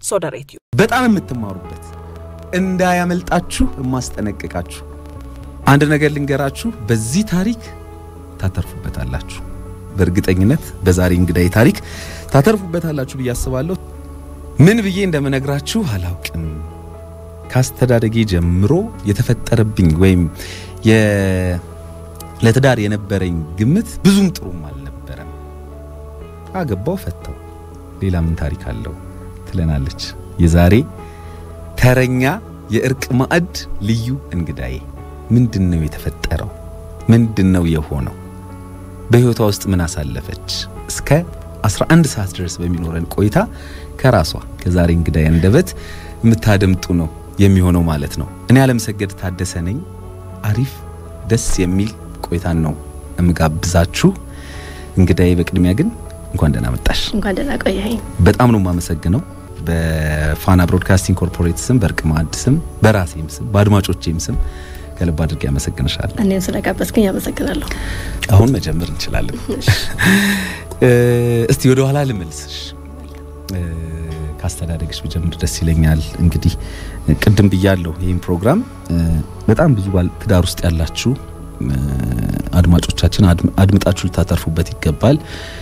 ሶደሬትዩ በጣም የምትማሩበት እንዳያመልጣችሁ የማስጠነቅቃችሁ አንድ ነገር ልንገራችሁ። በዚህ ታሪክ ታተርፉበታላችሁ። በእርግጠኝነት በዛሬ እንግዳይ ታሪክ ታተርፉበታላችሁ ብዬ አስባለሁ። ምን ብዬ እንደምነግራችሁ አላውቅም። ካስተዳደጌ ጀምሮ የተፈጠረብኝ ወይም ለትዳር የነበረኝ ግምት ብዙም ጥሩም አልነበረም። አገባው፣ ፈታው፣ ሌላ ምን ታሪክ አለው ትለናለች የዛሬ ተረኛ የእርቅ ማዕድ ልዩ እንግዳዬ። ምንድን ነው የተፈጠረው? ምንድን ነው የሆነው? በሕይወቷ ውስጥ ምን አሳለፈች? እስከ 11 ሰዓት ድረስ በሚኖረን ቆይታ ከራሷ ከዛሬ እንግዳዬ አንደበት የምታደምጡ ነው የሚሆነው ማለት ነው። እኔ አለምሰገድ ታደሰ ነኝ። አሪፍ ደስ የሚል ቆይታን ነው እምጋብዛችሁ። እንግዳዬ በቅድሚያ ግን እንኳን ደህና መጣሽ። እንኳን ደህና ቆየኸኝ። በጣም ነው የማመሰግነው በፋና ብሮድካስቲንግ ኮርፖሬት ስም፣ በእርቅ ማዕድ ስም፣ በራሴም ስም፣ በአድማጮቼም ስም ከልብ አድርጌ ያመሰግንሻለሁ። እኔም ስለጋበዝክኝ አመሰግናለሁ። አሁን መጀመር እንችላለን። እስቲ ወደ ኋላ ልመልስሽ። ካስተዳደግሽ ብጀምር ደስ ይለኛል። እንግዲህ ቅድም ብያለሁ፣ ይህም ፕሮግራም በጣም ብዙ ባል ትዳር ውስጥ ያላችሁ አድማጮቻችን አድምጣችሁ ልታተርፉበት ይገባል።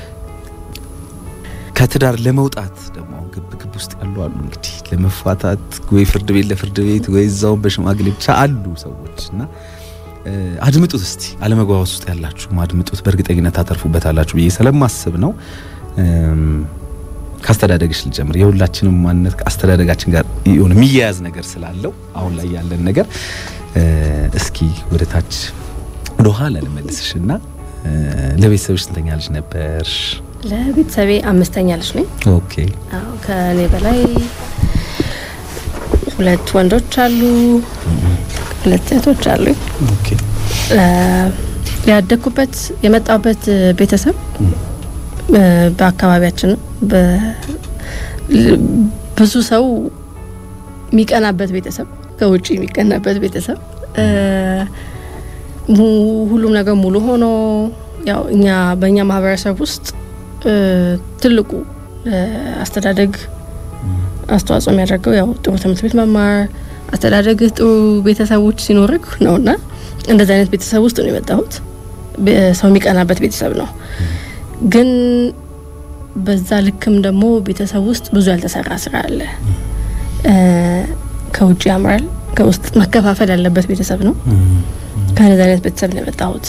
ከትዳር ለመውጣት ደግሞ አሁን ግብ ግብ ውስጥ ያሉ አሉ። እንግዲህ ለመፋታት ወይ ፍርድ ቤት ለፍርድ ቤት ወይ እዛው በሽማግሌ ብቻ አሉ ሰዎች እና አድምጡት እስቲ አለመግባባት ውስጥ ያላችሁ አድምጡት። በእርግጠኝነት ታተርፉበታላችሁ ብዬ ስለማስብ ነው። ካስተዳደግሽ ልጀምር። የሁላችንም ማንነት አስተዳደጋችን ጋር የሆነ የሚያያዝ ነገር ስላለው አሁን ላይ ያለን ነገር እስኪ ወደ ታች ወደ ኋላ ልመልስሽ እና ለቤተሰብሽ ስንተኛ ልጅ ነበርሽ? ለቤተሰቤ አምስተኛ ልጅ ነኝ። ኦኬ አዎ ከእኔ በላይ ሁለት ወንዶች አሉ፣ ሁለት ሴቶች አሉ። ኦኬ ያደግኩበት የመጣሁበት ቤተሰብ በአካባቢያችን ብዙ ሰው የሚቀናበት ቤተሰብ፣ ከውጭ የሚቀናበት ቤተሰብ ሁሉም ነገር ሙሉ ሆኖ ያው እኛ በእኛ ማህበረሰብ ውስጥ ትልቁ አስተዳደግ አስተዋጽኦ የሚያደርገው ያው ጥሩ ትምህርት ቤት መማር፣ አስተዳደግህ ጥሩ ቤተሰቦች ሲኖርህ ነውና እንደዚህ አይነት ቤተሰብ ውስጥ ነው የመጣሁት። ሰው የሚቀናበት ቤተሰብ ነው። ግን በዛ ልክም ደግሞ ቤተሰብ ውስጥ ብዙ ያልተሰራ ስራ አለ። ከውጭ ያምራል፣ ከውስጥ መከፋፈል ያለበት ቤተሰብ ነው። ከነዚህ አይነት ቤተሰብ ነው የመጣሁት።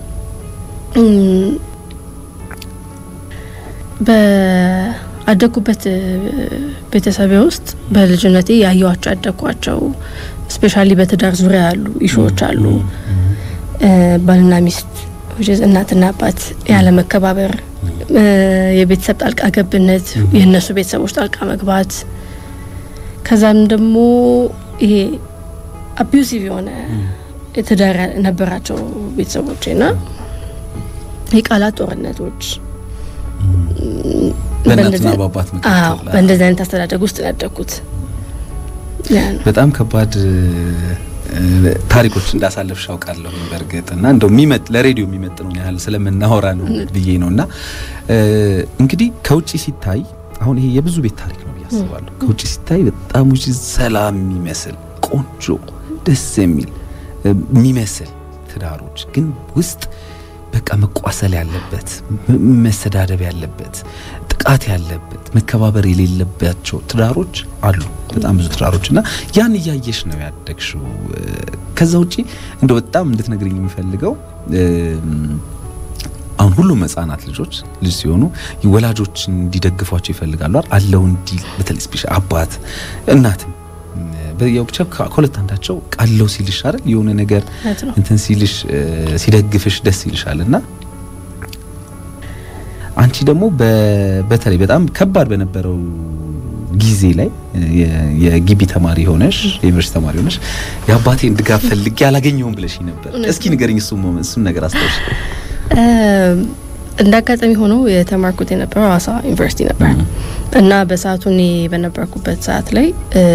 በአደግኩበት ቤተሰቤ ውስጥ በልጅነቴ ያየዋቸው ያደግኳቸው ስፔሻሊ በትዳር ዙሪያ ያሉ ኢሹዎች አሉ። ባልና ሚስት እናትና አባት ያለ መከባበር፣ የቤተሰብ ጣልቃ ገብነት፣ የእነሱ ቤተሰቦች ጣልቃ መግባት፣ ከዛም ደግሞ ይሄ አቢዩሲቭ የሆነ ትዳር ነበራቸው ቤተሰቦቼ ና የቃላት ጦርነቶች በእናትና በአባት መካከል በእንደዚህ አይነት አስተዳደግ ውስጥ ነው ያደግኩት። በጣም ከባድ ታሪኮች እንዳሳለፍሽ አውቃለሁ። በእርግጥ እና እንደው የሚመጥ ለሬዲዮ የሚመጥነውን ያህል ስለምናወራ ነው ብዬ ነው እና እንግዲህ ከውጭ ሲታይ አሁን ይሄ የብዙ ቤት ታሪክ ነው ብዬ አስባለሁ። ከውጭ ሲታይ በጣም ውጭ ሰላም የሚመስል ቆንጆ ደስ የሚል የሚመስል ትዳሮች ግን ውስጥ በቃ መቋሰል ያለበት መሰዳደብ ያለበት ጥቃት ያለበት መከባበር የሌለባቸው ትዳሮች አሉ። በጣም ብዙ ትዳሮች እና ያን እያየሽ ነው ያደግሽው። ከዛ ውጪ እንደው በጣም እንድትነግርኝ የሚፈልገው አሁን ሁሉም ሕጻናት ልጆች ልጅ ሲሆኑ ወላጆች እንዲደግፏቸው ይፈልጋሉ አለው እንዲ በተለይ ስፔሻል አባት እናትም በያው ብቻ ከሁለት አንዳቸው ቃለው ሲልሽ አይደል የሆነ ነገር እንትን ሲልሽ ሲደግፍሽ ደስ ይልሻል። እና አንቺ ደግሞ በተለይ በጣም ከባድ በነበረው ጊዜ ላይ የግቢ ተማሪ ሆነሽ የዩኒቨርሲቲ ተማሪ ሆነሽ የአባቴን ድጋፍ ፈልጌ አላገኘሁም ብለሽ ነበር። እስኪ ንገርኝ፣ እሱ እሱን ነገር አስታውሽ። እንደ አጋጣሚ ሆኖ የተማርኩት የነበረው ሀዋሳ ዩኒቨርሲቲ ነበር እና በሰዓቱ እኔ በነበርኩበት ሰዓት ላይ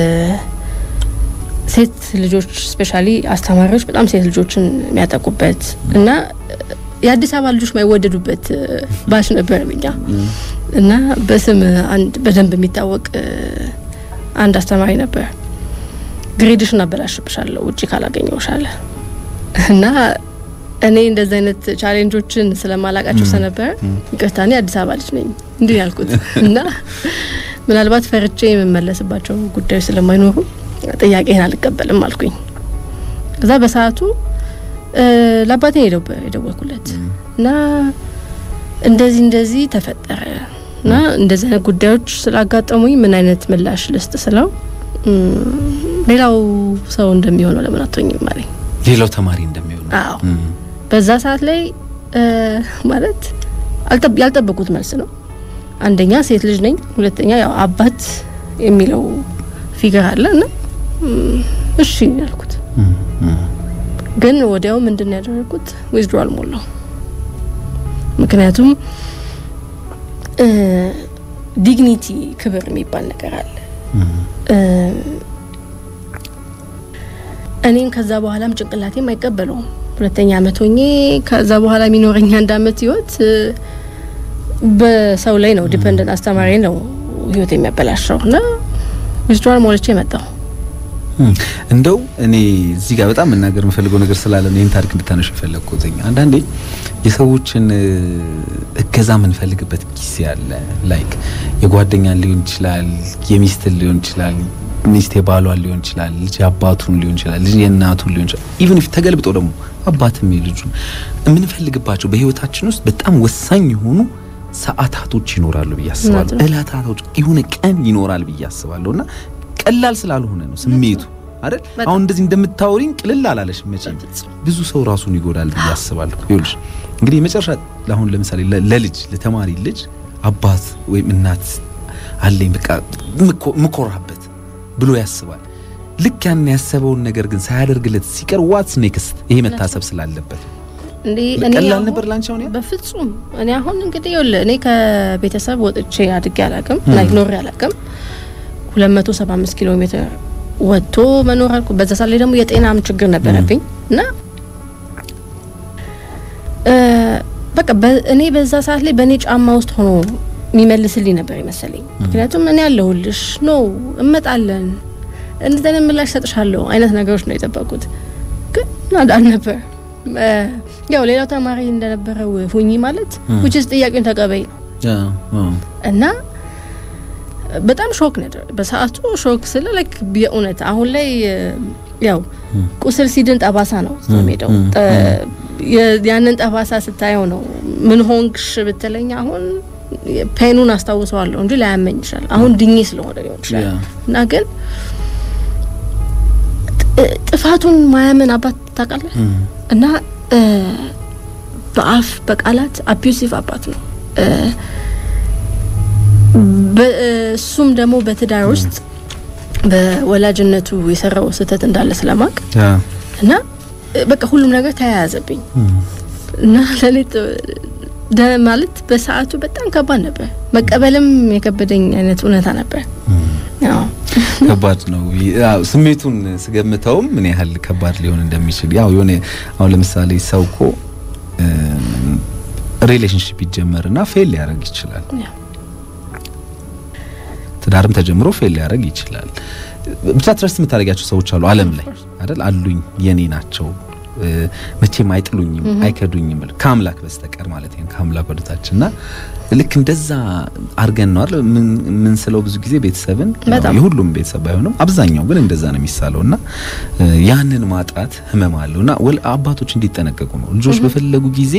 ሴት ልጆች ስፔሻሊ አስተማሪዎች በጣም ሴት ልጆችን የሚያጠቁበት እና የአዲስ አበባ ልጆች የማይወደዱበት ባች ነበር እኛ እና በስም አንድ በደንብ የሚታወቅ አንድ አስተማሪ ነበር ግሬድሽን አበላሽብሻለሁ ውጪ ካላገኘሁሽ አለ እና እኔ እንደዚህ አይነት ቻሌንጆችን ስለማላቃቸው ስለነበረ ይቅርታ እኔ አዲስ አበባ ልጅ ነኝ እንዲህ ያልኩት እና ምናልባት ፈርቼ የምመለስባቸው ጉዳዮች ስለማይኖሩ ጥያቄህን አልቀበልም አልኩኝ። ከዛ በሰዓቱ ለአባቴ የደወልኩለት እና እንደዚህ እንደዚህ ተፈጠረ እና እንደዚህ አይነት ጉዳዮች ስላጋጠሙኝ ምን አይነት ምላሽ ልስጥ ስለው ሌላው ሰው እንደሚሆነው ለምን አትሆኝም አለኝ። ሌላው ተማሪ እንደሚሆነው አዎ በዛ ሰዓት ላይ ማለት ያልጠበቁት መልስ ነው። አንደኛ ሴት ልጅ ነኝ፣ ሁለተኛ ያው አባት የሚለው ፊገር አለ እና እሺ ያልኩት። ግን ወዲያው ምንድን ያደረግኩት ዊዝድሮዋል ሞላው። ምክንያቱም ዲግኒቲ ክብር የሚባል ነገር አለ። እኔም ከዛ በኋላም ጭንቅላቴም አይቀበለውም። ሁለተኛ አመት ሆኜ ከዛ በኋላ የሚኖረኝ አንድ አመት ህይወት በሰው ላይ ነው ዲፐንደንት አስተማሪ ነው ህይወት የሚያበላሸው እና ዊዝድሮዋል ሞልቼ መጣሁ። እንደው እኔ እዚህ ጋር በጣም መናገር የምፈልገው ነገር ስላለ ነው ይህን ታሪክ እንድታነሽ የፈለግኩት። አንዳንዴ የሰዎችን እገዛ የምንፈልግበት ጊዜ አለ። ላይክ የጓደኛን ሊሆን ይችላል፣ የሚስትን ሊሆን ይችላል፣ ሚስት የባሏን ሊሆን ይችላል፣ ልጅ የአባቱን ሊሆን ይችላል፣ ልጅ የእናቱን ሊሆን ይችላል። ኢቭን ተገልብጦ ደግሞ አባትም የልጁን የምንፈልግባቸው በህይወታችን ውስጥ በጣም ወሳኝ የሆኑ ሰዓታቶች ይኖራሉ ብዬ አስባለሁ። እለታቶች የሆነ ቀን ይኖራል ብዬ አስባለሁ እና ቀላል ስላልሆነ ነው ስሜቱ አይደል? አሁን እንደዚህ እንደምታወሪኝ ቅልል አላለሽ መቼም ብዙ ሰው ራሱን ይጎዳል ብዬ አስባለሁ። ይኸውልሽ እንግዲህ የመጨረሻ አሁን ለምሳሌ ለልጅ ለተማሪ ልጅ አባት ወይም እናት አለኝ በቃ ምኮራበት ብሎ ያስባል። ልክ ያን ያሰበውን ነገር ግን ሳያደርግለት ሲቀር ዋትስ ኔክስት ይሄ መታሰብ ስላለበት ቀላል ነበር ላንቺ አሁን ያ በፍጹም እኔ አሁን እንግዲህ ይኸውልህ እኔ ከቤተሰብ ወጥቼ አድጌ አላቅም ላይ ኖሬ አላቅም 275 ኪሎ ሜትር ወጥቶ መኖር አልኩ። በዛ ሰዓት ላይ ደግሞ የጤናም ችግር ነበረብኝ እና በቃ እኔ በዛ ሰዓት ላይ በእኔ ጫማ ውስጥ ሆኖ የሚመልስልኝ ነበር ይመሰለኝ። ምክንያቱም እኔ ያለሁልሽ ኖ እመጣለን እንደዚህ አይነት ምላሽ ሰጥሻለሁ አይነት ነገሮች ነው የጠበቁት፣ ግን አልነበር። ያው ሌላው ተማሪ እንደነበረው ሁኚ ማለት ውጭስ ጥያቄውን ተቀበይ ነው እና በጣም ሾክ ነበር በሰዓቱ። ሾክ ስለ ላይክ የእውነት አሁን ላይ ያው ቁስል ሲድን ጠባሳ ነው ሄደው ያንን ጠባሳ ስታየው ነው ምን ሆንክሽ ብትለኝ አሁን ፔኑን አስታውሰዋለሁ እንጂ ላያመኝ ይችላል። አሁን ድኜ ስለሆነ ሊሆን ይችላል እና ግን ጥፋቱን ማያመን አባት ታውቃለህ እና በአፍ በቃላት አቢዩሲቭ አባት ነው። እሱም ደግሞ በትዳር ውስጥ በወላጅነቱ የሰራው ስህተት እንዳለ ስለማቅ እና በቃ ሁሉም ነገር ተያያዘብኝ እና ለኔ ማለት በሰዓቱ በጣም ከባድ ነበር። መቀበልም የከበደኝ አይነት እውነታ ነበር። ከባድ ነው። ስሜቱን ስገምተውም ምን ያህል ከባድ ሊሆን እንደሚችል ያው የሆነ አሁን ለምሳሌ ሰው እኮ ሪሌሽንሽፕ ይጀመርና ፌል ሊያደርግ ይችላል። ትዳርም ተጀምሮ ፌል ሊያደርግ ይችላል። ብቻ ትረስት የምታደርጊያቸው ሰዎች አሉ ዓለም ላይ አይደል? አሉኝ የኔ ናቸው መቼም አይጥሉኝም አይከዱኝም ከአምላክ በስተቀር ማለት ነው። ከአምላክ ወደታች እና ልክ እንደዛ አድርገን ነው አይደል ምን ስለው ብዙ ጊዜ ቤተሰብን የሁሉም ቤተሰብ ባይሆንም አብዛኛው ግን እንደዛ ነው የሚሳለው እና ያንን ማጣት ህመም አለው እና ወል አባቶች እንዲጠነቀቁ ነው ልጆች በፈለጉ ጊዜ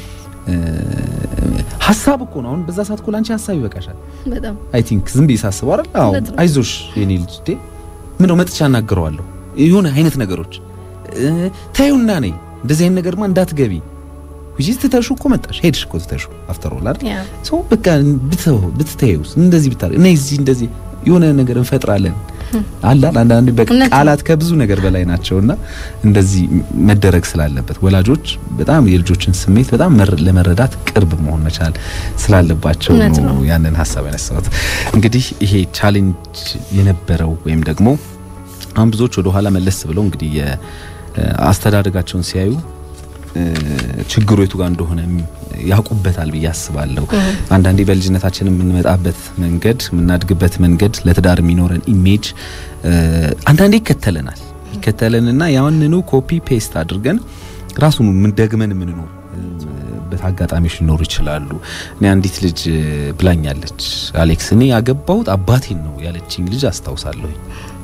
ሀሳብ እኮ ነው። አሁን በዛ ሰዓት እኮ ላንቺ ሀሳብ ይበቃሻል። በጣም አይ ቲንክ ዝም ብዬ ሳስበው አይደል? አዎ አይዞሽ የኔ ልጅ ዴ ምን ነው መጥቻ አናግረዋለሁ የሆነ አይነት ነገሮች ታዩና ነኝ እንደዚህ አይነት ነገርማ እንዳትገቢ ውጪ ትተሹ እኮ መጣሽ ሄድሽ እኮ ትተሹ አፍተር ኦል አይደል ሶ በቃ ብትተው ብትተዩስ እንደዚህ ብታረ እኔ እዚህ እንደዚህ የሆነ ነገር እንፈጥራለን አላ አንዳንድ በቃላት ከብዙ ነገር በላይ ናቸውና እንደዚህ መደረግ ስላለበት ወላጆች በጣም የልጆችን ስሜት በጣም ለመረዳት ቅርብ መሆን መቻል ስላለባቸው ነው ያንን ሀሳብ ያነሳሁት። እንግዲህ ይሄ ቻሌንጅ የነበረው ወይም ደግሞ አሁን ብዙዎች ወደ ኋላ መለስ ብለው እንግዲህ አስተዳደጋቸውን ሲያዩ ችግሩ የቱ ጋር እንደሆነ ያውቁበታል ብዬ አስባለሁ። አንዳንዴ በልጅነታችን የምንመጣበት መንገድ የምናድግበት መንገድ ለትዳር የሚኖረን ኢሜጅ አንዳንዴ ይከተለናል ይከተለንና ያንኑ ኮፒ ፔስት አድርገን ራሱን ምን ደግመን የምንኖር በት አጋጣሚዎች ሊኖሩ ይችላሉ። እኔ አንዲት ልጅ ብላኛለች፣ አሌክስ እኔ ያገባሁት አባቴን ነው ያለችኝ ልጅ አስታውሳለሁኝ።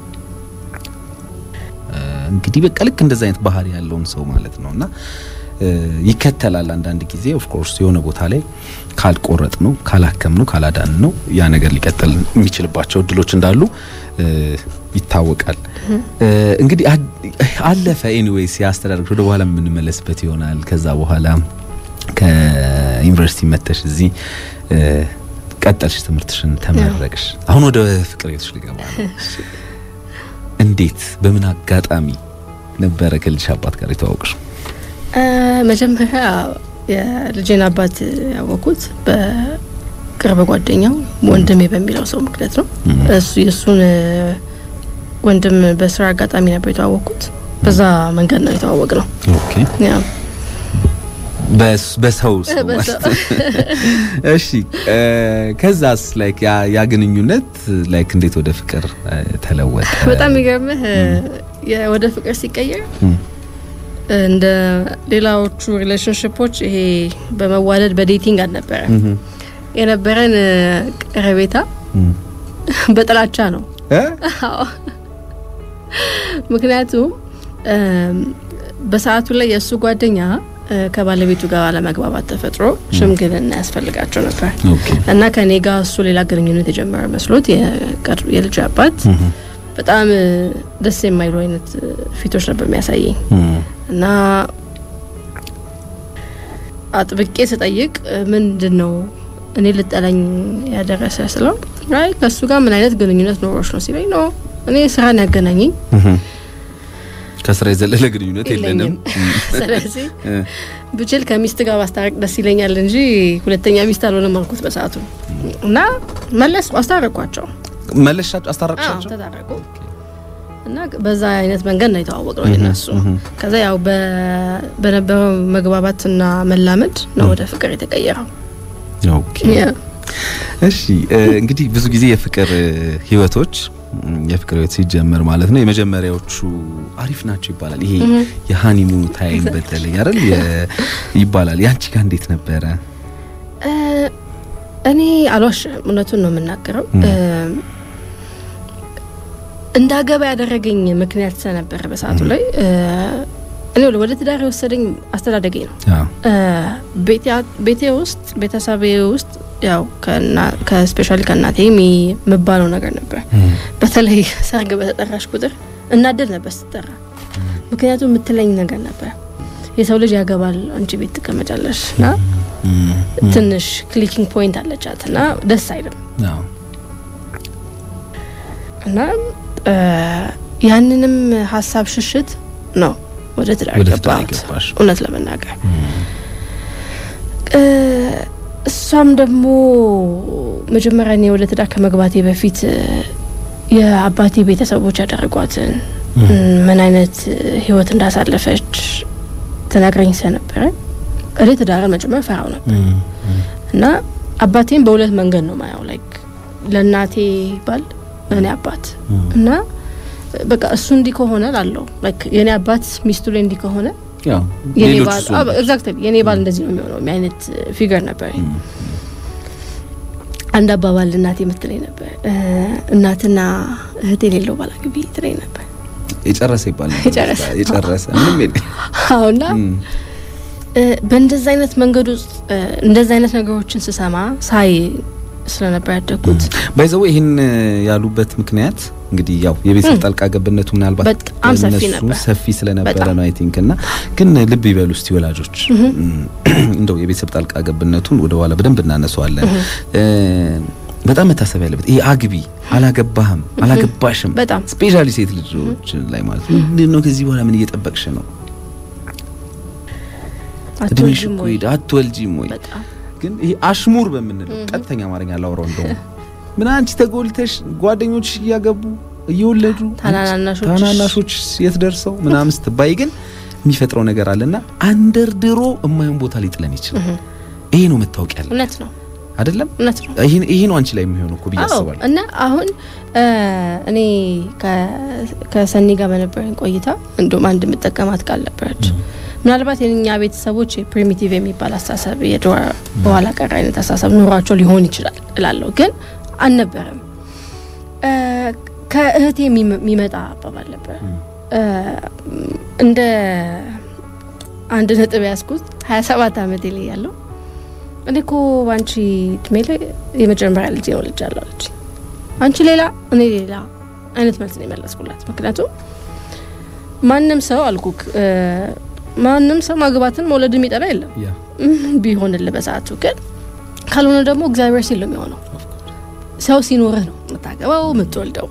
እንግዲህ በቃ ልክ እንደዛ አይነት ባህሪ ያለውን ሰው ማለት ነውና ይከተላል። አንዳንድ ጊዜ ኦፍ ኮርስ የሆነ ቦታ ላይ ካልቆረጥ ነው ካላከም ነው ካላዳን ነው ያ ነገር ሊቀጥል የሚችልባቸው እድሎች እንዳሉ ይታወቃል። እንግዲህ አለፈ። ኤኒዌይስ የአስተዳደግ ወደ በኋላ የምንመለስበት ይሆናል። ከዛ በኋላ ከዩኒቨርሲቲ መተሽ እዚህ ቀጠልሽ ትምህርትሽን ተመረቅሽ። አሁን ወደ ፍቅር ቤቶች ሊገባ ነው። እንዴት በምን አጋጣሚ ነበረ ከልጅሽ አባት ጋር የተዋወቅሽ? መጀመሪያ የልጄን አባት ያወቅኩት በቅርብ ጓደኛው ወንድሜ በሚለው ሰው ምክንያት ነው። እሱ የእሱን ወንድም በስራ አጋጣሚ ነበር የተዋወቅኩት። በዛ መንገድ ነው የተዋወቅ ነው። ኦኬ በሰው ሰው እሺ። ከዛስ ላይክ ያ ግንኙነት ላይክ እንዴት ወደ ፍቅር ተለወጠ? በጣም የሚገርምህ ወደ ፍቅር ሲቀየር እንደ ሌላዎቹ ሪሌሽንሽፖች ይሄ በመዋደድ በዴቲንግ አልነበረ። የነበረን ቀረቤታ በጥላቻ ነው። ምክንያቱም በሰዓቱ ላይ የእሱ ጓደኛ ከባለቤቱ ጋር አለመግባባት ተፈጥሮ ሽምግልና ያስፈልጋቸው ነበር እና ከኔ ጋር እሱ ሌላ ግንኙነት የጀመረ መስሎት የልጅ አባት በጣም ደስ የማይሉ አይነት ፊቶች ነበር የሚያሳየኝ እና አጥብቄ ስጠይቅ ምንድን ነው እኔ ልጠላኝ ያደረሰ ስለው አይ ከእሱ ጋር ምን አይነት ግንኙነት ኖሮች ነው ሲለኝ ነው እኔ ስራን ያገናኘኝ ከስራ የዘለለ ግንኙነት የለንም። ስለዚህ ብችል ከሚስት ጋር ማስታረቅ ደስ ይለኛል እንጂ ሁለተኛ ሚስት አልሆነም አልኩት በሰዓቱ እና መለስ አስታረቅኳቸው። መለሻቸው አስታረቅሻቸው? ተታረቁ እና በዛ አይነት መንገድ ነው የተዋወቅ ነው የነሱ። ከዛ ያው በነበረው መግባባትና መላመድ ነው ወደ ፍቅር የተቀየረው። ኦኬ እሺ። እንግዲህ ብዙ ጊዜ የፍቅር ህይወቶች የፍቅር ህይወት ሲጀመር ማለት ነው የመጀመሪያዎቹ አሪፍ ናቸው ይባላል። ይሄ የሃኒሙን ታይም በተለይ አይደል ይባላል። ያንቺ ጋር እንዴት ነበረ? እኔ አልዋሽም፣ እውነቱን ነው የምናገረው። እንዳገባ ያደረገኝ ምክንያት ስለነበረ በሰዓቱ ላይ እኔ ወደ ትዳር የወሰደኝ አስተዳደጌ ነው። ቤቴ ውስጥ ቤተሰቤ ውስጥ ያው ከስፔሻሊ ከእናቴ የሚባለው ነገር ነበር። በተለይ ሰርግ በተጠራሽ ቁጥር እናደድ ነበር ስትጠራ። ምክንያቱም የምትለኝ ነገር ነበር የሰው ልጅ ያገባል፣ አንቺ ቤት ትቀመጫለሽ እና ትንሽ ክሊኪንግ ፖይንት አለቻት እና ደስ አይልም እና ያንንም ሀሳብ ሽሽት ነው ወደ ትዳር ገባሁት። እውነት ለመናገር እሷም ደግሞ መጀመሪያ እኔ ወደ ትዳር ከመግባቴ በፊት የአባቴ ቤተሰቦች ያደረጓትን ምን አይነት ህይወት እንዳሳለፈች ትነግረኝ ስለነበረ እኔ ትዳርን መጀመር ፈራው ነበር እና አባቴን በሁለት መንገድ ነው ማየው ላይክ ለእናቴ ባል ለእኔ አባት እና በቃ እሱ እንዲህ ከሆነ ላለው ላይክ የእኔ አባት ሚስቱ ላይ እንዲህ ከሆነ ኤግዛክትሊ የኔ ባል እንደዚህ ነው የሚሆነው አይነት ፊገር ነበር። አንድ አባባል እናቴ የምትለኝ ነበር፣ እናትና እህት የሌለው ባል አግቢ ትለኝ ነበር። የጨረሰ ይባል የጨረሰ ምንም አሁና በእንደዚ አይነት መንገድ ውስጥ እንደዚ አይነት ነገሮችን ስሰማ ሳይ ስለነበር ያደግኩት ባይዘው ይህን ያሉበት ምክንያት እንግዲህ ያው የቤተሰብ ጣልቃ ገብነቱ ምናልባት በጣም ሰፊ ነበር ሰፊ ስለነበረ ነው አይ ቲንክ እና ግን ልብ ይበሉ እስቲ ወላጆች እንደው የቤተሰብ ጣልቃ ገብነቱን ወደ ኋላ በደንብ እናነሳዋለን። በጣም መታሰብ ያለበት ይሄ አግቢ አላገባህም አላገባሽም በጣም ስፔሻሊ ሴት ልጆች ላይ ማለት ነው። ምንድን ነው ከዚህ በኋላ ምን እየጠበቅሽ ነው? እድሜሽ እኮ ሄደ አትወልጂም ወይ? ግን ይሄ አሽሙር በምንለው ቀጥተኛ አማርኛ ላውራው እንደውም ምን አንቺ ተጎልተሽ ጓደኞች እያገቡ እየወለዱ ታናናሾች ታናናሾች የት ደርሰው ምናምን ስትባይ ግን የሚፈጥረው ነገር አለና አንደርድሮ የማይሆን ቦታ ሊጥለን ይችላል። ይሄ ነው መታወቅ ያለ እውነት ነው አይደለም። እውነት ነው። ይሄ ነው አንቺ ላይ የሚሆነው እኮ ብዬ አዎ አስባለሁ። እና አሁን እኔ ከ- ከሰኒ ጋር በነበረኝ ቆይታ እንዲሁም አንድ የምጠቀማት ቃል ነበረች። ምናልባት የኛ ቤተሰቦች ፕሪሚቲቭ የሚባል አስተሳሰብ የድሮ በኋላ ቀር አይነት አስተሳሰብ ኑሯቸው ሊሆን ይችላል እላለሁ፣ ግን አልነበረም። እ፣ ከእህቴ የሚመ- የሚመጣ አባባል ነበር። እ፣ እንደ አንድ ነጥብ ያዝኩት ሀያ ሰባት አመቴ ላይ ያለው እኔ እኮ በአንቺ እድሜ ላይ የመጀመሪያ ልጅ ነው ልጅ አለው አለች። አንቺ ሌላ እኔ ሌላ አይነት መልስ ነው የመለስኩላት። ምክንያቱም ማንም ሰው አልኩክ እ፣ ማንም ሰው ማግባትን መውለድ የሚጠላ የለም ያ ቢሆንልህ በሰዓቱ ግን ካልሆነ ደግሞ እግዚአብሔር ሲል ነው የሚሆነው። ሰው ሲኖርህ ነው የምታገባው የምትወልደው።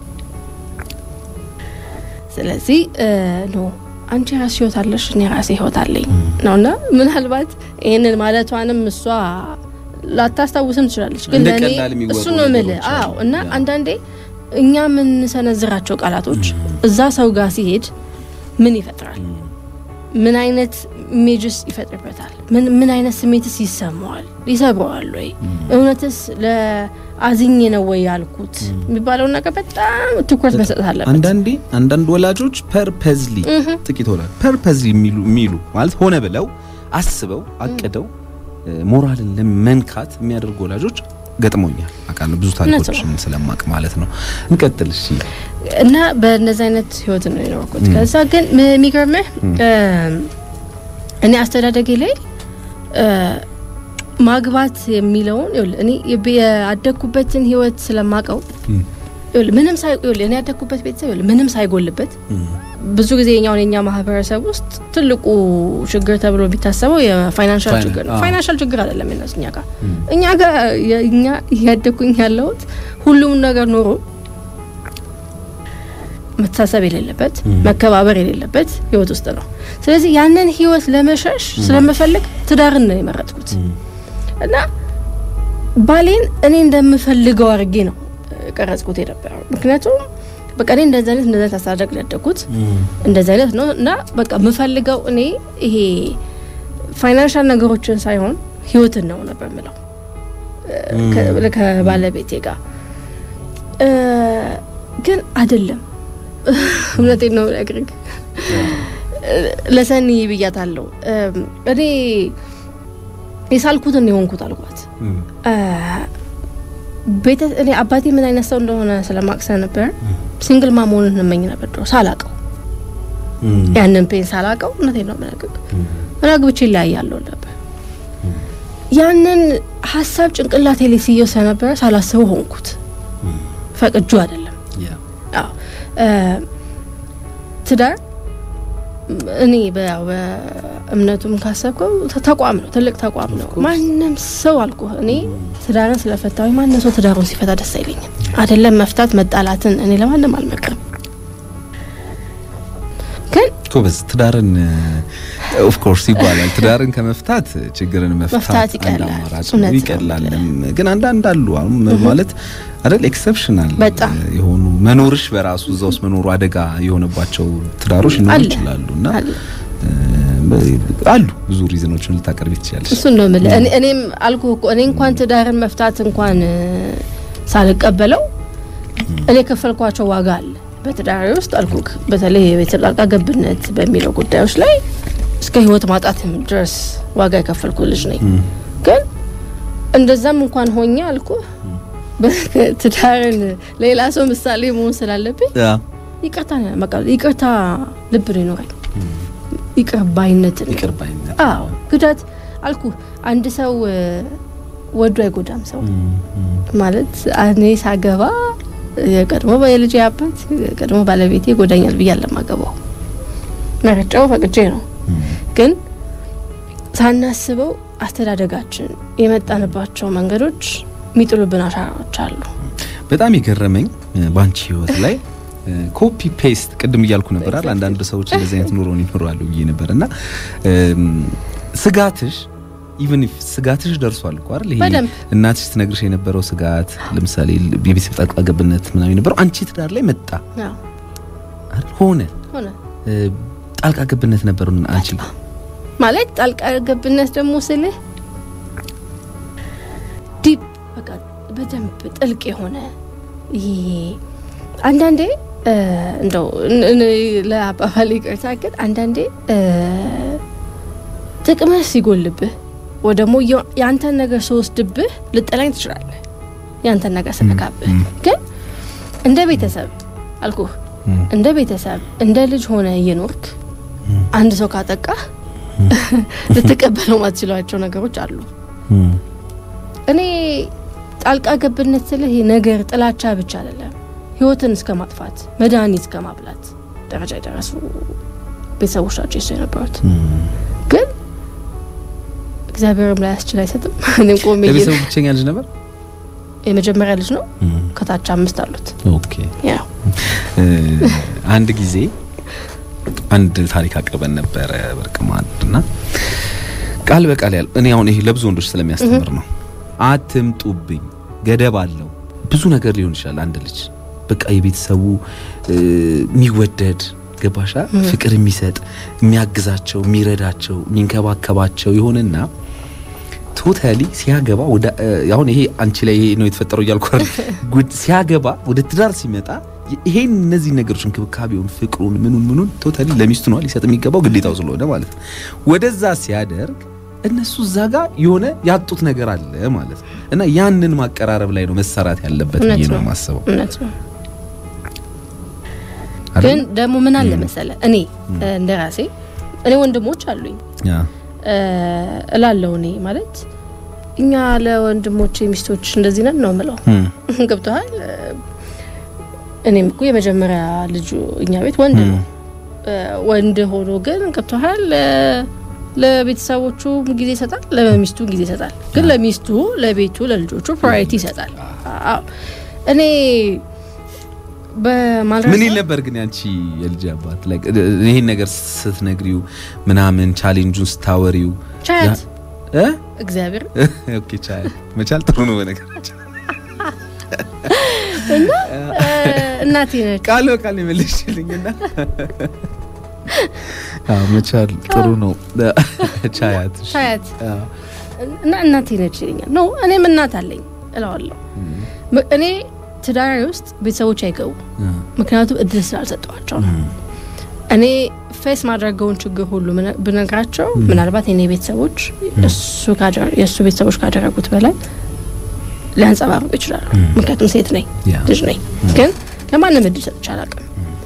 ስለዚህ እ፣ ኖ አንቺ የራስሽ ህይወት አለሽ፣ እኔ የራሴ ህይወት አለኝ ነውና ምናልባት ይህንን ማለቷንም እሷ ላታስታውስም ትችላለች። ግን እንደ ለእኔ ቀላል የሚወሩ እሱ ነው የምልህ። ነገሮች አሉ። አዎ እና ያ። አንዳንዴ እኛ የምንሰነዝራቸው ቃላቶች እዛ ሰው ጋር ሲሄድ ምን ይፈጥራል? ምን አይነት ኢሜጅስ ይፈጥርበታል? ምን ምን አይነት ስሜትስ ይሰማዋል? ይሰብረዋል ወይ? እውነትስ ለአዝኜ ነው ወይ ያልኩት የሚባለውን ነገር በጣም ትኩረት መስጠት አለበት። አንዳንዴ አንዳንድ ወላጆች ፐርፐዝሊ ጥቂት ወላጆች ፐርፐዝሊ የሚሉ የሚሉ ማለት ሆነ ብለው አስበው አቅደው እ፣ ሞራልን ለመንካት የሚያደርጉ ወላጆች ገጥሞኛል አውቃለሁ። ብዙ ታሪኮችን ስለማቅ ማለት ነው። እንቀጥል እሺ። እና በእነዚህ አይነት ህይወት ነው የኖርኩት። ከዛ ግን ም- የሚገርምህ እ፣ እኔ አስተዳደጌ ላይ እ፣ ማግባት የሚለውን ይኸውልህ እኔ የብ- ያደግኩበትን ህይወት ስለማቀው እም፣ ይኸውልህ ምንም ሳይ ይኸውልህ እኔ ያደግኩበት ቤተሰብ ይኸውልህ ምንም ሳይጎልበት እም፣ ብዙ ጊዜ የኛውን የኛ ማህበረሰብ ውስጥ ትልቁ ችግር ተብሎ ቢታሰበው የፋይናንሻል ፋይናን- ችግር ነው። አዎ። ፋይናንሻል ችግር አይደለም የነሱ እኛ ጋር እም፣ እኛ ጋር እኛ እያደግኩኝ ያለሁት ሁሉም ነገር ኖሮ መተሳሰብ የሌለበት መከባበር የሌለበት ህይወት ውስጥ ነው። ስለዚህ ያንን ህይወት ለመሸሽ ስለምፈልግ ትዳርን ነው የመረጥኩት እና ባሌን እኔ እንደምፈልገው አድርጌ ነው እ፣ ቀረጽኩት የነበረው ምክንያቱም በቃ እኔ እንደዚህ አይነት እንደዚህ አይነት አስተዳደግ ነው ያደግኩት እም፣ እንደዚህ አይነት ነው እና በቃ የምፈልገው እኔ ይሄ ፋይናንሻል ነገሮችን ሳይሆን ህይወትን ነው ነበር ምለው ከ- ከባለቤቴ ጋር እ፣ ግን አይደለም። እውነቴን ነው ነግርግ ለሰኒ ብያታለሁ። እም፣ እኔ የሳልኩትን የሆንኩት አልኳት። እም፣ እ፣ ቤተ እኔ አባቴ ምን አይነት ሰው እንደሆነ ስለማቅሰ ነበር ሲንግል ማ መሆንን እንመኝ ነበር ድሮ ሳላቀው እም፣ ያንን ፔን ሳላቀው እውነቴን ነው የምነግርህ ምን አግብቼ እለያያለሁ ነበር። ያንን ሀሳብ ጭንቅላቴ ላይ ስየው ስለነበረ ሳላስበው ሆንኩት። ፈቅጁ አይደለም። ያ አዎ እ፣ ትዳር እኔ በ- በእምነቱም ካሰብከው ተ- ተቋም ነው፣ ትልቅ ተቋም ነው። ማንም ሰው አልኩ እኔ ትዳርን ስለፈታዊ ማንም ሰው ትዳሩን ሲፈታ ደስ አይለኝም። አይደለም መፍታት መጣላትን እኔ ለማንም አልመክርም። ግን ጎበዝ ትዳርን ኦፍ ኮርስ ይባላል። ትዳርን ከመፍታት ችግርን መፍታት መፍታት አንድ ይቀላል። አማራጭ ነው፣ እውነት ነው። ይቀላልም። ግን አንዳንድ አሉ አሁን ማለት አይደል ኤክሰፕሽናል በጣም። የሆኑ መኖርሽ በራሱ እዛ ውስጥ መኖሩ አደጋ የሆነባቸው ትዳሮች ሊኖሩ አለ። ይችላሉ እና አለ። እ፣ አሉ ብዙ ሪዝኖችን ልታቀርቢ ትችላለሽ። እሱን ነው የምልህ። እኔ- እኔም አልኩ እኮ እኔ እንኳን ትዳርን መፍታት እንኳን እ፣ ሳልቀበለው እኔ የከፈልኳቸው ዋጋ አለ በትዳሬ ውስጥ አልኩክ። በተለይ የቤተሰብ ጣልቃ ገብነት በሚለው ጉዳዮች ላይ እስከ ሕይወት ማጣት ድረስ ዋጋ የከፈልኩ ልጅ ነኝ። ግን እንደዛም እንኳን ሆኜ አልኩ ትዳርን ሌላ ሰው ምሳሌ መሆን ስላለብኝ ያ ይቅርታ በቃ ይቅርታ ልብ ነው ይኖረኝ ይቅር ባይነትን ይቅር ባይነት አዎ ግዳት አልኩ አንድ ሰው እ፣ ወዶ አይጎዳም ሰው ማለት እኔ ሳገባ የቀድሞ የልጅ አባት የቀድሞ ባለቤቴ ይጎዳኛል ብዬ አለማገባው መረጫው ፈቅጄ ነው። ግን ሳናስበው አስተዳደጋችን የመጣንባቸው መንገዶች የሚጥሉብን አሻራዎች አሉ። በጣም የገረመኝ እ፣ ባንቺ ህይወት ላይ ኮፒ ፔስት ቅድም እያልኩ ነበር አይደል? አንዳንድ ሰዎች እንደዚህ አይነት ኑሮን ይኖራሉ ብዬ ነበር እና እም፣ ስጋትሽ ኢቭን ኢፍ ስጋትሽ ደርሷል እኮ አይደል? ይሄ በደንብ። እናትሽ ትነግርሽ የነበረው ስጋት ለምሳሌ የቤተሰብ ጣልቃ ገብነት ምናምን የነበረው አንቺ ትዳር ላይ መጣ አዎ አይደል? ሆነ ሆነ እ፣ ጣልቃ ገብነት ነበር አንቺ ማለት ጣልቃ ገብነት ደግሞ ስልህ ዲፕ በቃ በደንብ ጥልቅ የሆነ ይሄ አንዳንዴ እንደው ለአባባል ይቅርታ ግን አንዳንዴ ጥቅምህ ሲጎልብህ ወይ ደግሞ የአንተን ነገር ስወስድብህ ልጠላኝ ትችላለህ። የአንተን ነገር ስነካብህ ግን እንደ ቤተሰብ አልኩህ እንደ ቤተሰብ እንደ ልጅ ሆነ እየኖርክ አንድ ሰው ካጠቃህ ልትቀበለው ማትችሏቸው ነገሮች አሉ። እኔ ጣልቃ ገብነት ስልህ ነገር ጥላቻ ብቻ አይደለም፣ ህይወትን እስከ ማጥፋት መድኃኒት እስከ ማብላት ደረጃ የደረሱ ቤተሰቦች ናቸው የሱ የነበሩት። ግን እግዚአብሔርም ላይ ያስችል አይሰጥም። እኔም ቆሜ የቤተሰቡ ብቸኛ ልጅ ነበር። የመጀመሪያ ልጅ ነው። ከታች አምስት አሉት። ኦኬ አንድ ጊዜ አንድ ታሪክ አቅርበን ነበረ በርቅማድ እና ቃል በቃል ያለው እኔ አሁን ይሄ ለብዙ ወንዶች ስለሚያስተምር ነው። አትምጡብኝ፣ ገደብ አለው። ብዙ ነገር ሊሆን ይችላል። አንድ ልጅ በቃ የቤተሰቡ የሚወደድ ገባሻ፣ ፍቅር የሚሰጥ የሚያግዛቸው፣ የሚረዳቸው፣ የሚንከባከባቸው የሆነና ቶታሊ ሲያገባ ወደ አሁን ይሄ አንቺ ላይ ይሄ ነው የተፈጠረው እያልኩ ሲያገባ ወደ ትዳር ሲመጣ ይሄን እነዚህ ነገሮች እንክብካቤውን፣ ፍቅሩን፣ ምኑን ምኑን ቶታሊ ለሚስቱ ነው ሊሰጥ የሚገባው ግዴታው ስለሆነ ማለት ነው። ወደዛ ሲያደርግ እነሱ እዛ ጋር የሆነ ያጡት ነገር አለ ማለት ነው። እና ያንን ማቀራረብ ላይ ነው መሰራት ያለበት ብዬ ነው የማስበው። እውነት ነው። ግን ደግሞ ምን አለ መሰለ እኔ እንደ ራሴ እኔ ወንድሞች አሉኝ እላለው እኔ ማለት እኛ ለወንድሞቼ ሚስቶች እንደዚህ ነን ነው ምለው። ገብተሃል። እኔም እኮ የመጀመሪያ ልጁ እኛ ቤት ወንድ ነው። ወንድ ሆኖ ግን ገብተሃል ለቤተሰቦቹ ጊዜ ይሰጣል፣ ለሚስቱ ጊዜ ይሰጣል። ግን ለሚስቱ፣ ለቤቱ፣ ለልጆቹ ፕራዮሪቲ ይሰጣል። እኔ ምን ይል ነበር ግን ያንቺ የልጅ አባት ላይ ይሄን ነገር ስትነግሪው ምናምን ቻሌንጁን ስታወሪው ቻያት እ እግዚአብሔር ኦኬ ቻያት መቻል ጥሩ ነው በነገራችን እና እናቴ ነች ቃል በቃል የመለስሽልኝና አዎ መቻል ጥሩ ነው ቻያት ቻያት እና እናቴ ነች ይለኛል ነው እኔም እናት አለኝ እለዋለሁ እኔ ትዳሪ ውስጥ ቤተሰቦች አይገቡ ምክንያቱም እድል ስላልሰጠዋቸው ነው። እኔ ፌስ ማድረገውን ችግር ሁሉ ብነግራቸው ምናልባት የኔ ቤተሰቦች የእሱ ቤተሰቦች ካደረጉት በላይ ሊያንጸባርቁ ይችላሉ። ምክንያቱም ሴት ነኝ፣ ልጅ ነኝ። ግን ለማንም እድል ሰጥቼ አላውቅም።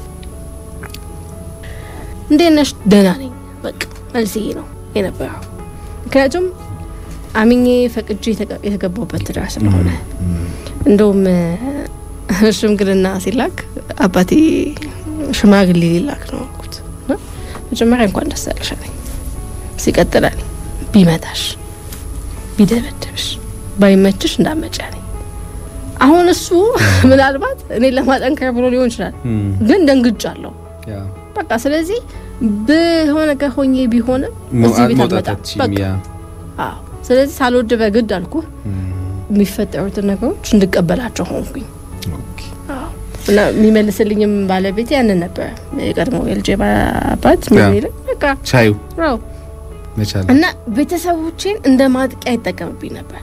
እንዴት ነሽ? ደህና ነኝ። በቃ መልስ ይሄ ነው የነበረው። ምክንያቱም አምኜ ፈቅጄ የተገባውበት ትዳር ስለሆነ እንደውም ሽምግልና ሲላክ አባቴ ሽማግሌ ሊላክ ነው አልኩት። መጀመሪያ እንኳን ደስ ያለሽ አለኝ። ሲቀጥላል ቢመታሽ፣ ቢደበደብሽ፣ ባይመችሽ እንዳመጪ አለኝ። አሁን እሱ ምናልባት እኔ ለማጠንከር ብሎ ሊሆን ይችላል፣ ግን ደንግጫለሁ። በቃ ስለዚህ በሆነ ነገር ሆኜ ቢሆንም እዚህ ቤት አልመጣም። በቃ አዎ። ስለዚህ ሳልወድ በግድ አልኩህ የሚፈጠሩትን ነገሮች እንድቀበላቸው ሆንኩኝ እና የሚመልስልኝም ባለቤት ያንን ነበር። የቀድሞ የልጄ አባት ምን በቃ ቻዩ ው እና ቤተሰቦቼን እንደ ማጥቂያ ይጠቀምብኝ ነበር።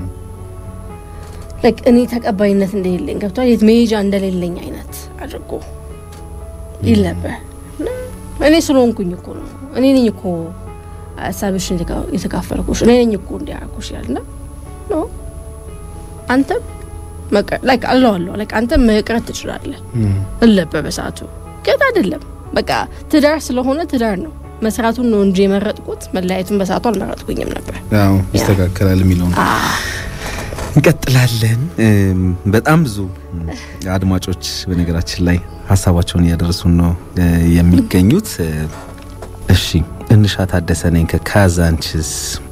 እኔ ተቀባይነት እንደሌለኝ ገብቷል፣ የት መሄጃ እንደሌለኝ አይነት አድርጎ ይል ነበር። እኔ ስለሆንኩኝ እኮ ነው እኔ ነኝ እኮ ሀሳብሽን የተካፈልኩሽ እኔ ነኝ እኮ እንዲያረኩሽ ይላል እና ኖ አንተም ላይክ አለዋለሁ ላይክ አንተም መቅረት ትችላለህ እለበ በሰዓቱ ግን አይደለም። በቃ ትዳር ስለሆነ ትዳር ነው። መስራቱን ነው እንጂ የመረጥኩት መለያየቱን በሰዓቱ አልመረጥኩኝም ነበር። ያው ይስተካከላል የሚለው ነው። እንቀጥላለን። በጣም ብዙ አድማጮች በነገራችን ላይ ሀሳባቸውን እያደረሱን ነው የሚገኙት። እሺ እንሻ ታደሰ ነኝ ከካዛንችስ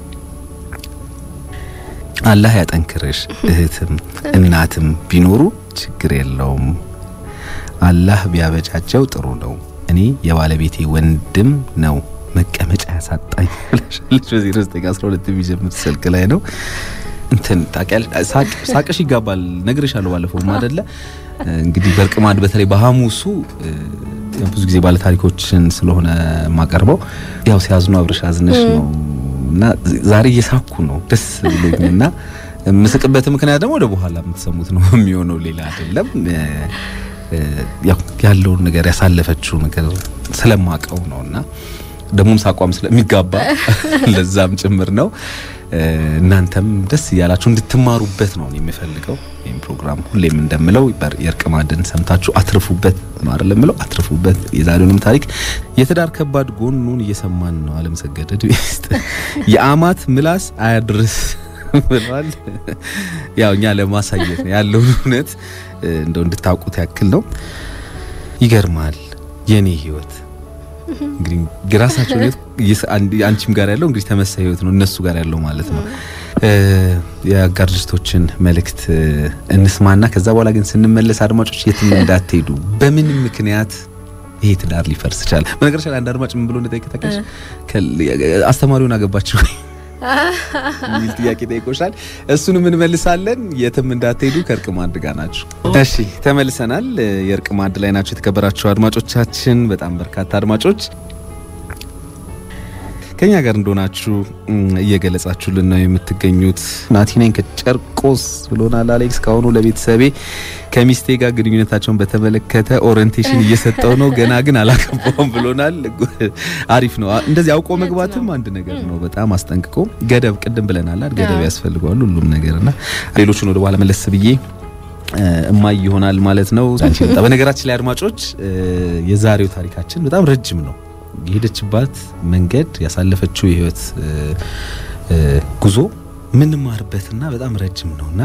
አላህ ያጠንክርሽ። እህትም እናትም ቢኖሩ ችግር የለውም። አላህ ቢያበጃጀው ጥሩ ነው። እኔ የባለቤቴ ወንድም ነው መቀመጫ ያሳጣኝ ብላለች። በዜሮ ዘጠኝ አስራ ሁለት የሚጀምር ስልክ ላይ ነው። እንትን ታውቂያለሽ፣ ሳቅሽ ይጋባል። ነግሬሻለሁ ባለፈውም አይደለ እንግዲህ በርቅማድ በተለይ በሐሙሱ ብዙ ጊዜ ባለታሪኮችን ስለሆነ የማቀርበው ያው ሲያዝኑ አብረሽ አዝነሽ ነው እና ዛሬ እየሳኩ ነው ደስ ብሎኝ እና የምስቅበት ምክንያት ደግሞ ወደ በኋላ የምትሰሙት ነው የሚሆነው፣ ሌላ አይደለም። ያው ያለውን ነገር ያሳለፈችው ነገር ስለማቀው ነው እና ደግሞም ሳቋም ስለሚጋባ ለዛም ጭምር ነው። እናንተም ደስ እያላችሁ እንድትማሩበት ነው የሚፈልገው። ይህም ፕሮግራም ሁሌም እንደምለው የእርቅ ማዕድን ሰምታችሁ አትርፉበት ነው አይደል? የምለው አትርፉበት። የዛሬውንም ታሪክ የትዳር ከባድ ጎኑን እየሰማን ነው። አለም ሰገድ ውስጥ የአማት ምላስ አያድርስ ብሏል። ያው እኛ ለማሳየት ነው ያለውን እውነት እንደው እንድታውቁት ያክል ነው። ይገርማል የኔ ህይወት እንግዲህ የራሳቸው ህይወት አንቺም ጋር ያለው እንግዲህ ተመሳሳይ ህይወት ነው እነሱ ጋር ያለው ማለት ነው። የአጋር ድርጅቶችን መልእክት እንስማና ከዛ በኋላ ግን ስንመለስ አድማጮች የትም እንዳትሄዱ። በምን ምክንያት ይሄ ትዳር ሊፈርስ ይችላል? በነገራችን ላይ አንድ አድማጭ ምን ብሎ እንደጠየቀ ታውቂያለሽ? አስተማሪውን አገባችሁ የሚል ጥያቄ ጠይቆሻል። እሱንም እንመልሳለን። የትም እንዳትሄዱ ከእርቅ ማዕድ ጋር ናችሁ። እሺ ተመልሰናል። የእርቅ ማዕድ ላይ ናቸው የተከበራችሁ አድማጮቻችን፣ በጣም በርካታ አድማጮች ከኛ ጋር እንደሆናችሁ እየገለጻችሁልን ነው የምትገኙት። ናቲ ነኝ ከጨርቆስ ብሎናል አሌክስ። ካሁኑ ለቤተሰቤ ከሚስቴ ጋር ግንኙነታቸውን በተመለከተ ኦሪንቴሽን እየሰጠው ነው፣ ገና ግን አላገባውም ብሎናል። አሪፍ ነው። እንደዚህ አውቆ መግባትም አንድ ነገር ነው። በጣም አስጠንቅቆ ገደብ፣ ቅድም ብለናል፣ ገደብ ያስፈልገዋል ሁሉም ነገርና ሌሎቹን ወደ በኋላ መለስ ብዬ እማይ ይሆናል ማለት ነው። በነገራችን ላይ አድማጮች የዛሬው ታሪካችን በጣም ረጅም ነው። የሄደችባት መንገድ ያሳለፈችው የህይወት ጉዞ ምንማርበትና በጣም ረጅም ነውና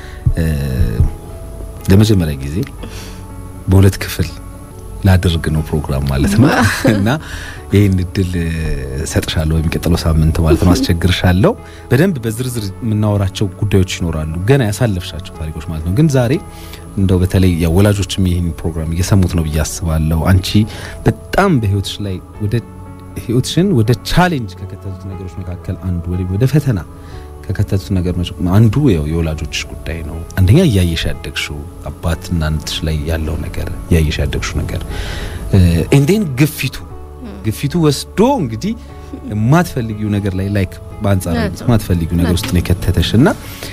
ለመጀመሪያ ጊዜ በሁለት ክፍል ላድርግ ነው ፕሮግራም ማለት ነው እና ይህን እድል ሰጥሻለሁ በሚቀጥለው ሳምንት ማለት ነው። አስቸግርሻለሁ። በደንብ በዝርዝር የምናወራቸው ጉዳዮች ይኖራሉ፣ ገና ያሳለፍሻቸው ታሪኮች ማለት ነው። ግን ዛሬ እንደው በተለይ ያው ወላጆችም ይህን ፕሮግራም እየሰሙት ነው ብዬ አስባለሁ። አንቺ በጣም በህይወትሽ ላይ ወደ ህይወትሽን ወደ ቻሌንጅ ከከተቱት ነገሮች መካከል አንዱ ወደ ፈተና ከከተቱት ነገር አንዱ ያው የወላጆችሽ ጉዳይ ነው። አንደኛ እያየሽ ያደግሽው አባትና እናትሽ ላይ ያለው ነገር እያየሽ ያደግሽው ነገር እንዴን ግፊቱ ግፊቱ ወስዶ እንግዲህ የማትፈልጊው ነገር ላይ ላይክ በአንጻር የማትፈልጊው ነገር ውስጥ ነው የከተተሽ እና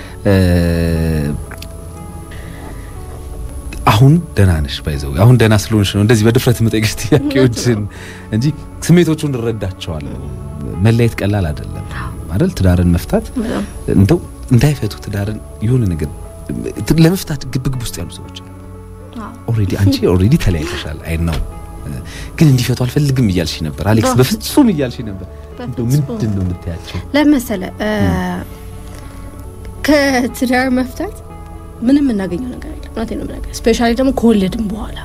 አሁን ደህና ነሽ ባይዘው አሁን ደህና ስለሆንሽ ነው እንደዚህ በድፍረት የምጠይቅሽ ጥያቄዎችን እንጂ ስሜቶቹን እረዳቸዋለሁ። መለየት ቀላል አይደለም አይደል? ትዳርን መፍታት እንደው እንዳይፈቱ ትዳርን የሆነ ነገር ለመፍታት ግብግብ ውስጥ ያሉ ሰዎች አሉ። ኦልሬዲ አንቺ ኦልሬዲ ተለያይተሻል። አይ ነው ግን እንዲፈቱ አልፈልግም እያልሽ ነበር አሌክስ፣ በፍጹም እያልሽ ነበር። እንደው ምንድን ነው የምታያቸው ለመሰለ ከትዳር መፍታት ምንም የምናገኘው ነገር የለም። እውነቴን ነው የምናገር። ስፔሻሊ ደግሞ ከወለድም በኋላ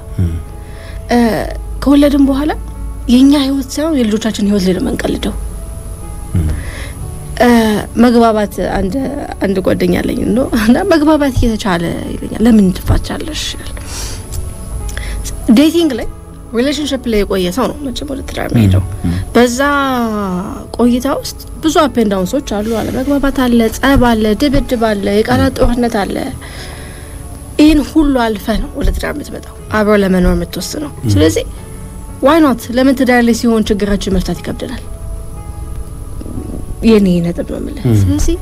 ከወለድም በኋላ የእኛ ህይወት ሳይሆን የልጆቻችን ህይወት ላይ ነው የምንቀልደው። መግባባት አንድ አንድ ጓደኛ አለኝ ነው እና መግባባት እየተቻለ ይለኛል። ለምን ትፋቻለሽ? ዴቲንግ ላይ ሪሌሽንሽፕ ላይ የቆየ ሰው ነው መቼም ወደ ትዳር የሚሄደው። በዛ ቆይታ ውስጥ ብዙ አፕ ኤንድ ዳውንሶች አሉ። አለመግባባት አለ፣ ጸብ አለ፣ ድብድብ አለ፣ የቃላት ጦርነት አለ። ይህን ሁሉ አልፈ ነው ወደ ትዳር የምትመጣው አብሮ ለመኖር የምትወስነው። ስለዚህ ዋይ ኖት ለምን ትዳር ላይ ሲሆን ችግራችን መፍታት ይከብደናል? የኔ ነጥብ ነው የምልህ። ስለዚህ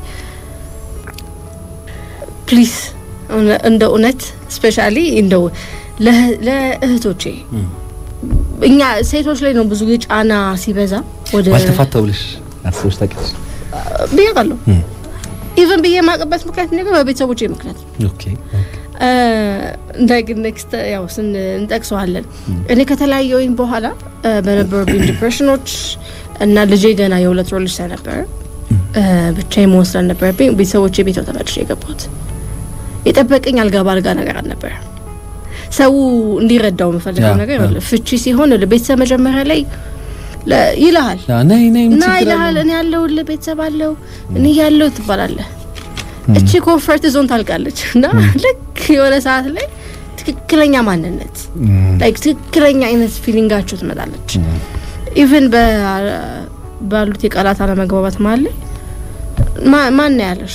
ፕሊዝ እንደ እውነት ስፔሻሊ እንደው ለእህቶቼ እኛ ሴቶች ላይ ነው ብዙ ጊዜ ጫና ሲበዛ ወደ ባልተፋታው ብለሽ አስበሽ ታውቂያለሽ? ብያለሁ። ኢቨን ብዬ የማውቅበት ምክንያት ነገር በቤተሰቦቼ ምክንያት ኦኬ እንዳይግን ኔክስት ያው ስን እንጠቅሰዋለን። እኔ ከተለያየሁኝ በኋላ በነበሩብኝ ዲፕሬሽኖች እና ልጄ ገና የሁለት ወር ልጅ ስለነበረ ብቻዬን መሆን ስላልነበረብኝ ቤተሰቦቼ ቤት ነው ተመልሼ የገባሁት። የጠበቀኝ አልጋ በአልጋ ነገር አልነበረ። ሰው እንዲረዳው የምፈልገው ነገር ፍቺ ሲሆን ቤተሰብ መጀመሪያ ላይ ይልሃል እና ይልሃል እኔ ያለሁልህ ቤተሰብ አለው እኔ ያለው ትባላለህ። እቺ ኮንፈርት ዞን ታልቃለች እና ልክ የሆነ ሰዓት ላይ ትክክለኛ ማንነት ላይክ ትክክለኛ አይነት ፊሊንጋችሁ ትመጣለች። ኢቭን ባሉት የቃላት አለመግባባት ማለ ማን ያለሽ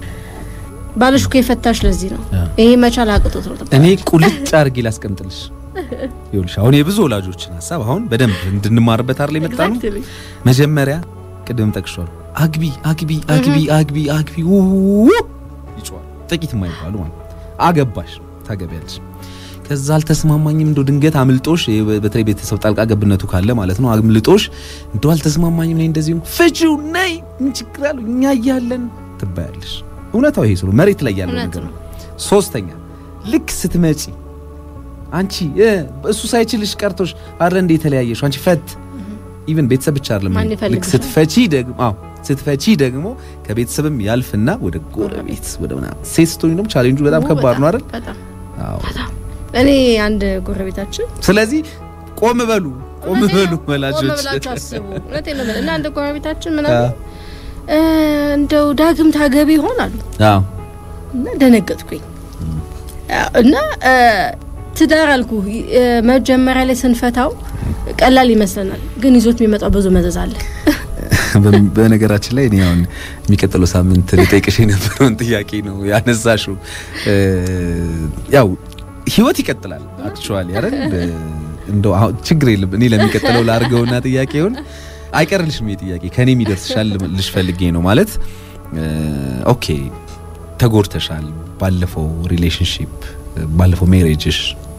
ባልሽ እኮ የፈታሽ ለዚህ ነው። ይሄ መቻል አቅቶት ነው። እኔ ቁልጭ አድርጌ ላስቀምጥልሽ ይኸውልሽ አሁን የብዙ ወላጆችን ሀሳብ አሁን በደንብ እንድንማርበት አይደል የመጣ ነው። መጀመሪያ ቅድም ጠቅሷል። አግቢ አግቢ አግቢ አግቢ አግቢ ይጮሃል። ጥቂት የማይባሉ ማለት አገባሽ ታገቢያለሽ። ከዛ አልተስማማኝም እንደው ድንገት አምልጦሽ በተለይ ቤተሰብ ጣልቃ ገብነቱ ካለ ማለት ነው። አምልጦሽ እንደው አልተስማማኝም ነኝ እንደዚህ ነው ፍቺው ነይ ምን ችግር አለው እኛ እያለን ትባያለሽ። እውነታው ይሄ ስለ መሬት ላይ ያለው ነገር ነው። ሶስተኛ ልክ ስትመጪ አንቺ እሱ ሳይችልሽ ቀርቶሽ አረ እንደ የተለያየሽው አንቺ ፈት ኢቭን ቤተሰብ ብቻ አይደለም። ልክ ስትፈቺ ደግሞ አዎ ስትፈቺ ደግሞ ከቤተሰብም ያልፍና ወደ ጎረቤት ወደ ምናምን ሴት ስትሆኚ ደግሞ ቻሌንጁ በጣም ከባድ ነው አይደል? አዎ እኔ አንድ ጎረቤታችን ስለዚህ ቆም በሉ ቆም በሉ ወላጆች አስቡ። እውነቴን ነው እና አንድ ጎረቤታችን ምናምን እንደው ዳግም ታገቢ ይሆናሉ አዎ እና ደነገጥኩኝ እና ትዳር አልኩ መጀመሪያ ላይ ስንፈታው ቀላል ይመስለናል፣ ግን ይዞት የሚመጣው ብዙ መዘዝ አለ። በነገራችን ላይ እኔ አሁን የሚቀጥለው ሳምንት ልጠይቅሽ የነበረውን ጥያቄ ነው ያነሳሽው። ያው ህይወት ይቀጥላል አክቹዋሊ አይደል? እንደው አሁን ችግር የለም እኔ ለሚቀጥለው ላድርገውና ጥያቄውን አይቀርልሽም። ጥያቄ ከኔ የሚደርስሻል ልሽ ፈልጌ ነው ማለት ኦኬ፣ ተጎድተሻል ባለፈው ሪሌሽንሺፕ ባለፈው ሜሬጅሽ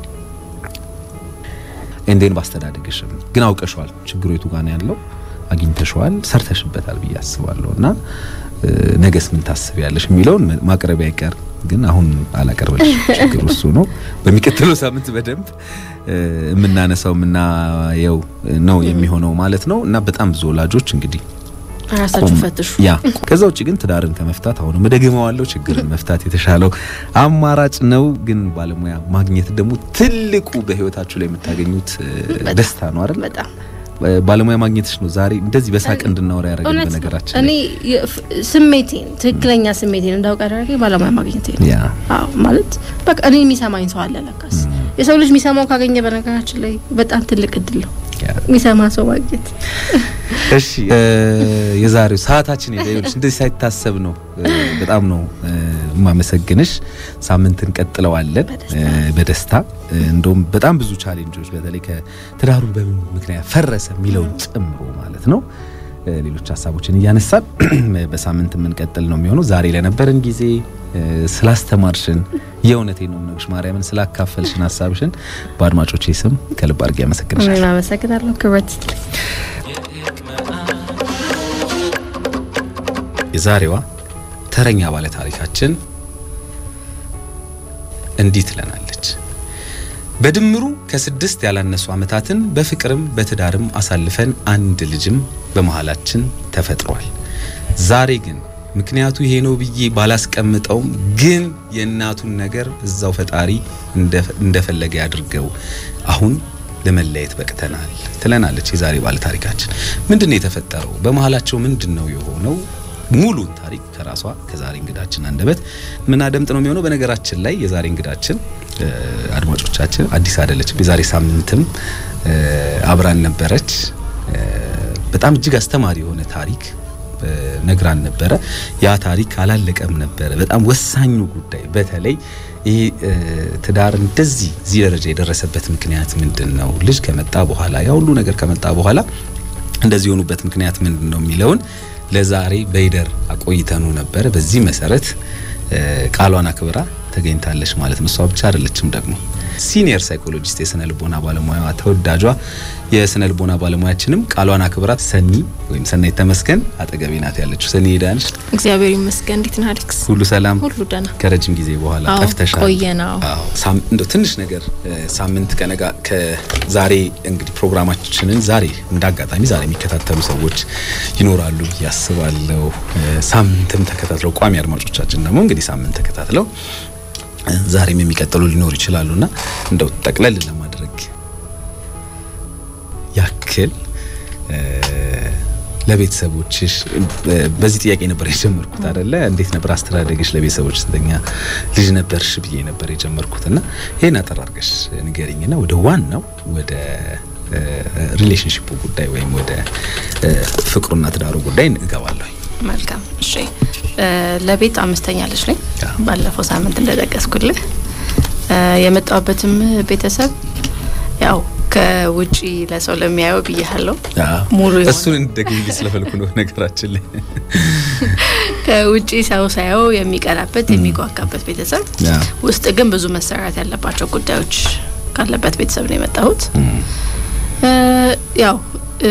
እንዴን ባስተዳደግሽም ግን አውቀሽዋል ችግሩ የቱ ጋር ነው ያለው አግኝተሽዋል ሰርተሽበታል ብዬ አስባለሁ እና ነገስ ምን ታስቢያለሽ የሚለውን ማቅረቢያ አይቀር ግን አሁን አላቀርብልሽ ችግሩ እሱ ነው በሚቀጥለው ሳምንት በደንብ የምናነሳው የምናየው ነው የሚሆነው ማለት ነው እና በጣም ብዙ ወላጆች እንግዲህ ራሳችሁ ፈትሹ። ያ ከዛ ውጭ ግን ትዳርን ከመፍታት አሁንም እደግመዋለሁ፣ ችግርን መፍታት የተሻለው አማራጭ ነው። ግን ባለሙያ ማግኘት ደግሞ ትልቁ በህይወታችሁ ላይ የምታገኙት ደስታ ነው አይደል? በጣም ባለሙያ ማግኘትሽ ነው ዛሬ እንደዚህ በሳቅ እንድናወራ ያደረገን። በነገራችን እኔ ስሜቴን ትክክለኛ ስሜቴን እንዳውቅ ያደረገኝ ባለሙያ ማግኘት ነው። ያ አዎ ማለት በቃ እኔ የሚሰማኝ ሰው አለ ለካስ። የሰው ልጅ የሚሰማው ካገኘ በነገራችን ላይ በጣም ትልቅ እድል ነው የሚሰማ ሰው ማግኘት። እሺ የዛሬው ሰዓታችን ሄደ። ይኸውልሽ እንደዚህ ሳይታሰብ ነው። በጣም ነው የማመሰግንሽ። ሳምንት እንቀጥለዋለን በደስታ እንደውም በጣም ብዙ ቻሌንጆች በተለይ ከትዳሩ በምን ምክንያት ፈረሰ የሚለውን ጨምሮ ማለት ነው ሌሎች ሀሳቦችን እያነሳን በሳምንት የምንቀጥል ነው የሚሆነው። ዛሬ ለነበረን ጊዜ ስላስተማርሽን የእውነቴ ነው የምነግርሽ ማርያምን ስላካፈልሽን ሀሳብሽን በአድማጮቼ ስም ከልብ አድርጌ አመሰግንሻለሁ። አመሰግናለሁ። ክብረት የዛሬዋ ተረኛ ባለ ታሪካችን እንዲህ ትለናለች። በድምሩ ከስድስት ያላነሱ ዓመታትን በፍቅርም በትዳርም አሳልፈን አንድ ልጅም በመሃላችን ተፈጥሯል። ዛሬ ግን ምክንያቱ ይሄ ነው ብዬ ባላስቀምጠውም ግን የእናቱን ነገር እዛው ፈጣሪ እንደፈለገ ያድርገው። አሁን ለመለየት በቅተናል ትለናለች የዛሬ ባለ ታሪካችን። ምንድን ነው የተፈጠረው? በመሃላቸው ምንድን ነው የሆነው? ሙሉን ታሪክ ከራሷ ከዛሬ እንግዳችን አንደበት ምን አደምጥ ነው የሚሆነው። በነገራችን ላይ የዛሬ እንግዳችን አድማጮቻችን አዲስ አይደለችም። የዛሬ ሳምንትም አብራን ነበረች። በጣም እጅግ አስተማሪ የሆነ ታሪክ ነግራን ነበረ። ያ ታሪክ አላለቀም ነበረ። በጣም ወሳኙ ጉዳይ በተለይ ይህ ትዳር እንደዚህ እዚህ ደረጃ የደረሰበት ምክንያት ምንድን ነው? ልጅ ከመጣ በኋላ ያ ሁሉ ነገር ከመጣ በኋላ እንደዚህ የሆኑበት ምክንያት ምንድን ነው የሚለውን ለዛሬ በይደር አቆይተኑ ነበረ። በዚህ መሰረት ቃሏን አክብራ ተገኝታለች ማለት ነው። እሷ ብቻ አይደለችም ደግሞ ሲኒየር ሳይኮሎጂስት የስነ ልቦና ባለሙያዋ ተወዳጇ የስነ ልቦና ባለሙያችንም ቃሏን አክብራት ሰኒ ወይም ሰናይት ተመስገን አጠገቤ ናት ያለችው። ሰኒ ሄዳንሽ? እግዚአብሔር ይመስገን። እንዴት ነህ አሌክስ? ሁሉ ሰላም? ሁሉ ደህና። ከረጅም ጊዜ በኋላ አዎ፣ ጠፍተሻል። ቆየናው። አዎ፣ ሳም- እንደው ትንሽ ነገር ሳምንት ከነጋ ከዛሬ እንግዲህ ፕሮግራማችንን ዛሬ እንዳጋጣሚ ዛሬ የሚከታተሉ ሰዎች ይኖራሉ ብዬ አስባለሁ። ሳምንትም ተከታትለው ቋሚ አድማጮቻችን ደግሞ እንግዲህ ሳምንት ተከታትለው ዛሬም የሚቀጥሉ ሊኖሩ ይችላሉና እንደው ጠቅለል ለማድረግ ያክል ለቤተሰቦችሽ በዚህ ጥያቄ ነበር የጀመርኩት አይደለ? እንዴት ነበር አስተዳደግሽ? ለቤተሰቦች ስንተኛ ልጅ ነበርሽ ብዬ ነበር የጀመርኩት እና ይሄን አጠር አድርገሽ ንገሪኝና ወደ ዋናው ወደ ሪሌሽንሽፑ ጉዳይ ወይም ወደ ፍቅሩና ትዳሩ ጉዳይ እገባለሁ። መልካም እሺ። ለቤት አምስተኛ ልጅ ነኝ። ባለፈው ሳምንት እንደጠቀስኩልህ የመጣሁበትም ቤተሰብ ከውጪ ለሰው ለሚያየው ብያለሁ። ሙሉ የሆነ- እሱን እንደግል ስለፈልኩ ነው ነገራችን ላይ ከውጪ ሰው ሳየው የሚቀናበት የሚጓጋበት ቤተሰብ ያ። ውስጥ ግን ብዙ መሰራት ያለባቸው ጉዳዮች ካለበት ቤተሰብ ነው የመጣሁት። እ፣ ያው እ፣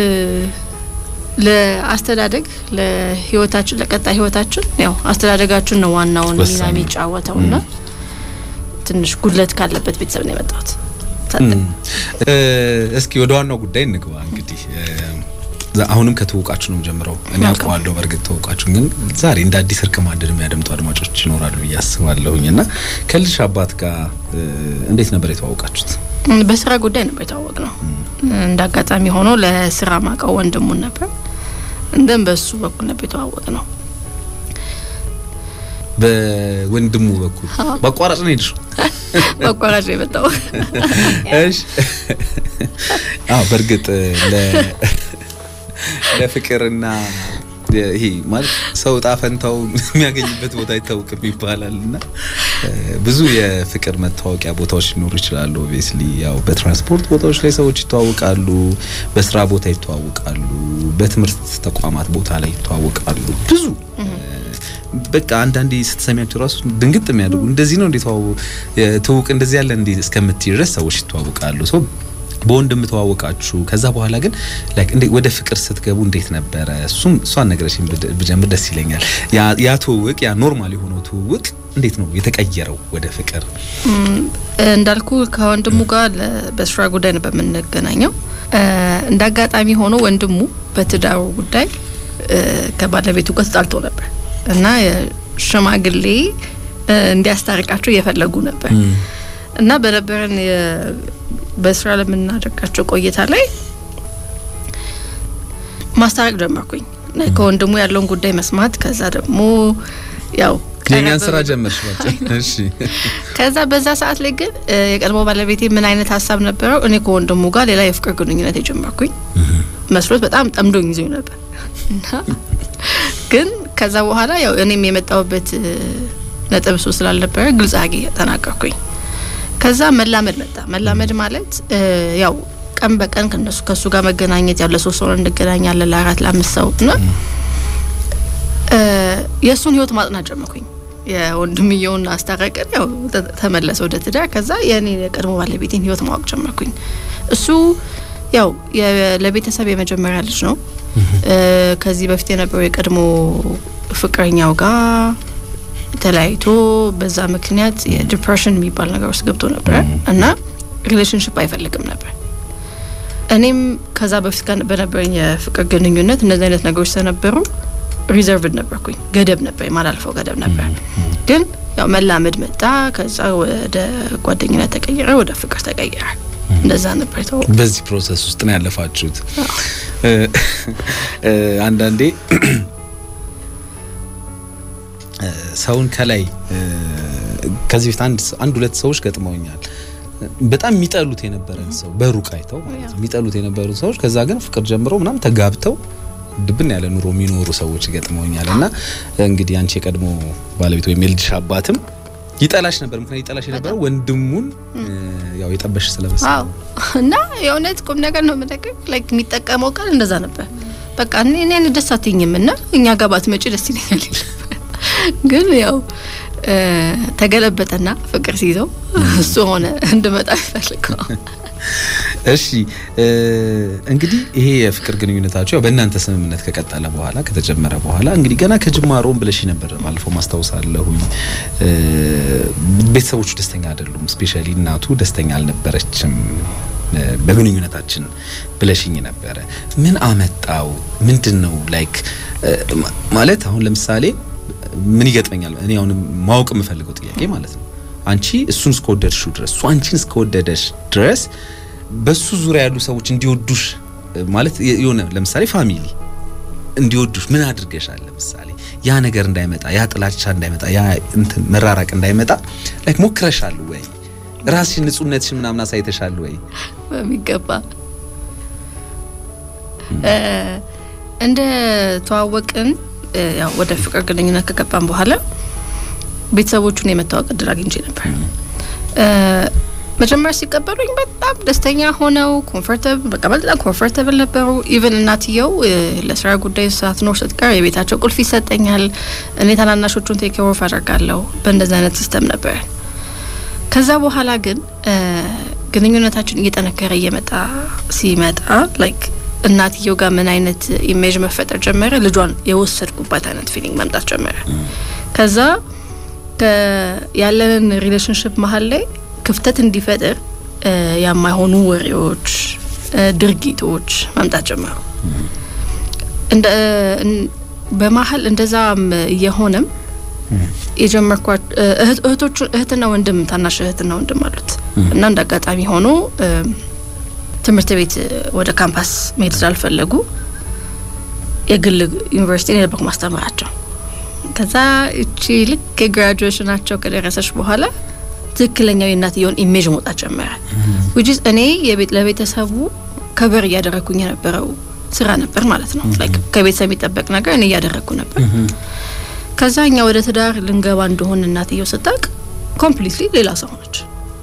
ለአስተዳደግ ለህይወታችን ለቀጣይ ህይወታችን ያው አስተዳደጋችን ነው ዋናውን ሚና ወሳኝ ነው። የሚጫወተው እና ትንሽ ጉድለት ካለበት ቤተሰብ ነው የመጣሁት። እ፣ እስኪ ወደ ዋናው ጉዳይ እንግባ። እንግዲህ እ፣ ዛ- አሁንም ከተዋወቃችሁ ነው ጀምረው እኔ መልካም። አውቀዋለሁ። በእርግጥ ተዋወቃችሁ፣ ግን ዛሬ እንደ አዲስ እርቅ ማደድ የሚያደምጡ አድማጮች ይኖራሉ ብዬ አስባለሁኝ እና ከልጅሽ አባት ጋር እ፣ እንዴት ነበር የተዋወቃችሁት? በስራ ጉዳይ ነበር የተዋወቅ ነው። እንደ አጋጣሚ ሆኖ ለስራ ማቀው ወንድሙን ነበር እንደም በሱ በኩል ነበር የተዋወቅ ነው። በወንድሙ በኩል አዎ። በአቋራጭ ነው ሄድሽው? በአቋራጭ ነው የመጣው። እሺ አዎ በእርግጥ ለ ለፍቅርና ይሄ ማለት ሰው እጣ ፈንታው የሚያገኝበት ቦታ አይታወቅም ይባላል እና እ፣ ብዙ የፍቅር መታወቂያ ቦታዎች ሊኖሩ ይችላሉ። ኦብቪየስሊ ያው በትራንስፖርት ቦታዎች ላይ ሰዎች ይተዋወቃሉ፣ በስራ ቦታ ይተዋወቃሉ፣ በትምህርት ተቋማት ቦታ ላይ ይተዋወቃሉ። ብዙ እ፣ በቃ አንዳንዴ ስትሰሚያቸው ራሱ ድንግጥ የሚያደርጉ እንደዚህ ነው እንዴት ተዋወቁ ትውውቅ እንደዚህ ያለ እንዴ እስከምትይ ድረስ ሰዎች ይተዋወቃሉ። ሶ በወንድም ተዋወቃችሁ። ከዛ በኋላ ግን ላይክ እንዴ ወደ ፍቅር ስትገቡ እንዴት ነበረ? እሱም እሷን ነገረሽኝ ብድ- ብጀምር ደስ ይለኛል። ያ ያ ትውውቅ ያ ኖርማል የሆነው ትውውቅ እንዴት ነው የተቀየረው ወደ ፍቅር? እም፣ እንዳልኩ ከወንድሙ ጋር ለ- በስራ ጉዳይ ነው በምንገናኘው። እ፣ እንደ አጋጣሚ ሆኖ ወንድሙ በትዳሩ ጉዳይ እ፣ ከባለቤቱ ጋር ተጣልቶ ነበር እና የሽማግሌ እ፣ እንዲያስታርቃቸው እየፈለጉ ነበር እና በነበረን የ- በስራ ለምናደርጋቸው ቆይታ ላይ ማስታረቅ ጀመርኩኝ እና ከወንድሙ ያለውን ጉዳይ መስማት ከዛ ደግሞ ያው የእኛን ቀረብ ስራ ብሎ- ጀመርሽ በቃ። እሺ ከዛ በዛ ሰዓት ላይ ግን እ፣ የቀድሞ ባለቤቴ ምን አይነት ሀሳብ ነበረው? እኔ ከወንድሙ ጋር ሌላ የፍቅር ግንኙነት የጀመርኩኝ መስሎት በጣም ጠምዶኝ ይዞኝ ነበር እና ግን ከዛ በኋላ ያው እኔም የመጣሁበት እ፣ ነጥብ እሱ ስላልነበረ ግልጽ አጌ ተናገርኩኝ። ከዛ መላመድ መጣ። መላመድ ማለት እ፣ ያው ቀን በቀን ከነሱ ከእሱ ጋር መገናኘት ያው ለሶስት ሰው እንገናኛለን ለአራት ለአምስት ሰው እና እ፣ የእሱን ህይወት ማጥናት ጀመርኩኝ። የወንድምየውን አስታረቅን፣ ያው ተ- ተመለሰ ወደ ትዳር። ከዛ የኔ የቀድሞ ባለቤቴን ህይወት ማወቅ ጀመርኩኝ። እሱ ያው የ- ለቤተሰብ የመጀመሪያ ልጅ ነው። እ፣ ከዚህ በፊት የነበረው የቀድሞ ፍቅረኛው ጋር ተለያይቶ በዛ ምክንያት የዲፕሬሽን የሚባል ነገር ውስጥ ገብቶ ነበረ እና ሪሌሽንሽፕ አይፈልግም ነበር። እኔም ከዛ በፊት ጋር በነበረኝ የፍቅር ግንኙነት እነዚህ አይነት ነገሮች ስለነበሩ ሪዘርቭድ ነበርኩኝ። ገደብ ነበር፣ የማላልፈው ገደብ ነበር። ግን ያው መላመድ መጣ። ከዛ ወደ ጓደኝነት ተቀየረ፣ ወደ ፍቅር ተቀየረ። እንደዛ ነበር የተወ በዚህ ፕሮሰስ ውስጥ ነው ያለፋችሁት። እ፣ እ፣ አንዳንዴ እ፣ ሰውን ከላይ እ፣ ከዚህ በፊት አንድ ሰ- አንድ ሁለት ሰዎች ገጥመውኛል። በጣም የሚጠሉት የነበረን ሰው በሩቅ አይተው ማለት ነው የሚጠሉት የነበሩት ሰዎች ከዛ ግን ፍቅር ጀምረው ምናምን ተጋብተው ድብን ያለ ኑሮ የሚኖሩ ሰዎች ገጥመውኛል። እና እንግዲህ አንቺ የቀድሞ ባለቤት ወይም የልጅሽ አባትም ይጠላሽ ነበር። ምክንያት ይጠላሽ የነበረው ወንድሙን እ፣ ያው የጠበሽ ስለመሰለ አዎ እና የእውነት ቁም ነገር ነው የምነግርህ። ላይክ የሚጠቀመው ቃል እንደዛ ነበር። በቃ እኔ እኔን ደስ አትይኝም እና እኛ ጋር ባትመጪ ደስ ይለኛል ይል ነበር። ግን ያው እ፣ ተገለበጠና ፍቅር ሲይዘው እሱ ሆነ እንድመጣ ይፈልገው። እሺ እ፣ እንግዲህ ይሄ የፍቅር ግንኙነታቸው ያው በእናንተ ስምምነት ከቀጠለ በኋላ ከተጀመረ በኋላ እንግዲህ ገና ከጅማሮም ብለሽ ነበር ባለፈው ማስታውሳለሁኝ። እ፣ ቤተሰቦቹ ደስተኛ አይደሉም። ስፔሻሊ እናቱ ደስተኛ አልነበረችም እ፣ በግንኙነታችን ብለሽኝ ነበረ። ምን አመጣው? ምንድን ነው ላይክ እ፣ ማ- ማለት አሁን ለምሳሌ ምን ይገጥመኛል? እኔ አሁን ማወቅ የምፈልገው ጥያቄ ማለት ነው አንቺ እሱን እስከወደድሽው ድረስ እሱ አንቺን እስከወደደሽ ድረስ በሱ ዙሪያ ያሉ ሰዎች እንዲወዱሽ እ፣ ማለት የ- የሆነ ለምሳሌ ፋሚሊ እንዲወዱሽ ምን አድርገሻል? ለምሳሌ ያ ነገር እንዳይመጣ ያ ጥላቻ እንዳይመጣ ያ እንትን መራራቅ እንዳይመጣ ላይክ ሞክረሻል ወይ? ራስሽን ንጹህነትሽን ምናምን አሳይተሻል ወይ? በሚገባ እ፣ እንደ ተዋወቅን እ፣ ያው ወደ ፍቅር ግንኙነት ከገባን በኋላ ቤተሰቦቹን የመታወቅ እድል አግኝቼ ነበር። እ፣ መጀመሪያ ሲቀበሉኝ በጣም ደስተኛ ሆነው ኮምፎርታብል በቃ በጣም ኮምፎርታብል ነበሩ። ኢቨን እናትየው እ፣ ለስራ ጉዳይ ሳትኖር ስትቀር የቤታቸው ቁልፍ ይሰጠኛል። እኔ ታናናሾቹን ቴክ ኦፍ አደርጋለሁ። በእንደዚህ አይነት ሲስተም ነበር። ከዛ በኋላ ግን እ፣ ግንኙነታችን እየጠነከረ እየመጣ ሲመጣ ላይክ እናትየው ጋር ምን አይነት ኢሜጅ መፈጠር ጀመረ። ልጇን የወሰድኩባት አይነት ፊሊንግ መምጣት ጀመረ። ከዛ ከ- ያለንን ሪሌሽንሽፕ መሀል ላይ ክፍተት እንዲፈጥር እ፣ የማይሆኑ ወሬዎች፣ እ፣ ድርጊቶች መምጣት ጀመሩ። እንደ እን- በመሀል እንደዛም እየሆነም የጀመርኳት እ፣ እህት- እህቶቹ እህትና ወንድም ታናሽ እህትና ወንድም አሉት እና እንደ አጋጣሚ ሆኖ እ፣ ትምህርት ቤት ወደ ካምፓስ መሄድ ስላልፈለጉ የግል ዩኒቨርሲቲ ነው የነበርኩ ማስተምራቸው። ከዛ እቺ ልክ የግራጁዌሽናቸው ከደረሰች በኋላ ትክክለኛው የእናትየውን ኢሜጅ መውጣት ጀመረ። ዊች ኢዝ እኔ የቤት ለቤተሰቡ ከበር እያደረግኩኝ የነበረው ስራ ነበር ማለት ነው። ላይክ ከቤተሰብ የሚጠበቅ ነገር እኔ እያደረግኩ ነበር። ከዛ እኛ ወደ ትዳር ልንገባ እንደሆን እናትየው ስታውቅ ኮምፕሊትሊ ሌላ ሰው ሆነች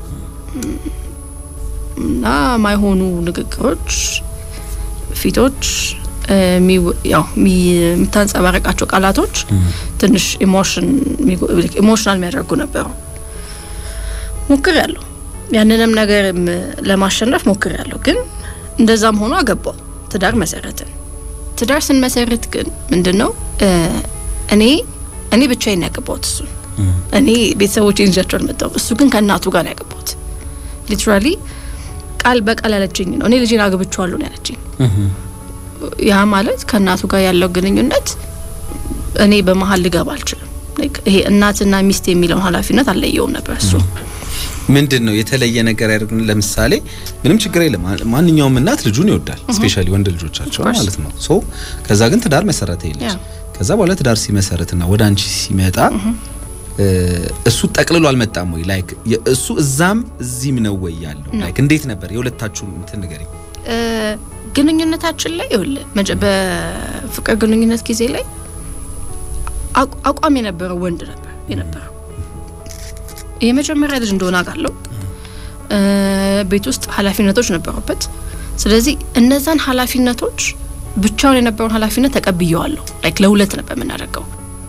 እና ማይሆኑ ንግግሮች፣ ፊቶች እ፣ የሚው- ያው የሚ- የምታንጸባረቃቸው ቃላቶች ትንሽ ኢሞሽን ኢሞሽናል የሚያደርጉ ነበሩ። ሞክር ያለሁ ያንንም ነገር ለማሸነፍ ሞክር ያለሁ ግን እንደዛም ሆኖ አገባው ትዳር መሰረትን። ትዳር ስንመሰርት ግን ምንድን ነው እ፣ እኔ እኔ ብቻዬን ያገባሁት እሱን እኔ ቤተሰቦች ይዣቸው አልመጣሁም። እሱ ግን ከእናቱ ጋር ነው ያገባሁት። ሊትራሊ ቃል በቃል ያለችኝ ነው። እኔ ልጄን አግብቼዋለሁ ነው ያለችኝ። ያ ማለት ከእናቱ ጋር ያለው ግንኙነት እኔ በመሀል ልገባ አልችልም። Like ይሄ እናትና ሚስት የሚለውን ኃላፊነት አልለየውም ነበር እሱ ምንድን ነው የተለየ ነገር ያደርግ? ለምሳሌ ምንም ችግር የለም። ማንኛውም እናት ልጁን ይወዳል፣ ስፔሻሊ ወንድ ልጆቻቸው course. ማለት ነው። ሶ ከዛ ግን ትዳር መሰረተ የለች Yeah. ከዛ በኋላ ትዳር ሲመሰረትና ወደ አንቺ ሲመጣ እ፣ እሱ ጠቅልሎ አልመጣም ወይ? ላይክ እሱ እዛም እዚህም ነው ወይ ያለው? ላይክ እንዴት ነበር የሁለታችሁን እንትን ንገሪኝ። እ፣ ግንኙነታችን ላይ ይኸውልህ መጀ- በፍቅር ግንኙነት ጊዜ ላይ አቋ- አቋም የነበረው ወንድ ነበር የነበረው። የመጀመሪያ ልጅ እንደሆነ አውቃለሁ። እ፣ ቤት ውስጥ ኃላፊነቶች ነበሩበት። ስለዚህ እነዛን ኃላፊነቶች ብቻውን የነበረውን ኃላፊነት ተቀብየዋለሁ። ላይክ ለሁለት ነበር የምናደርገው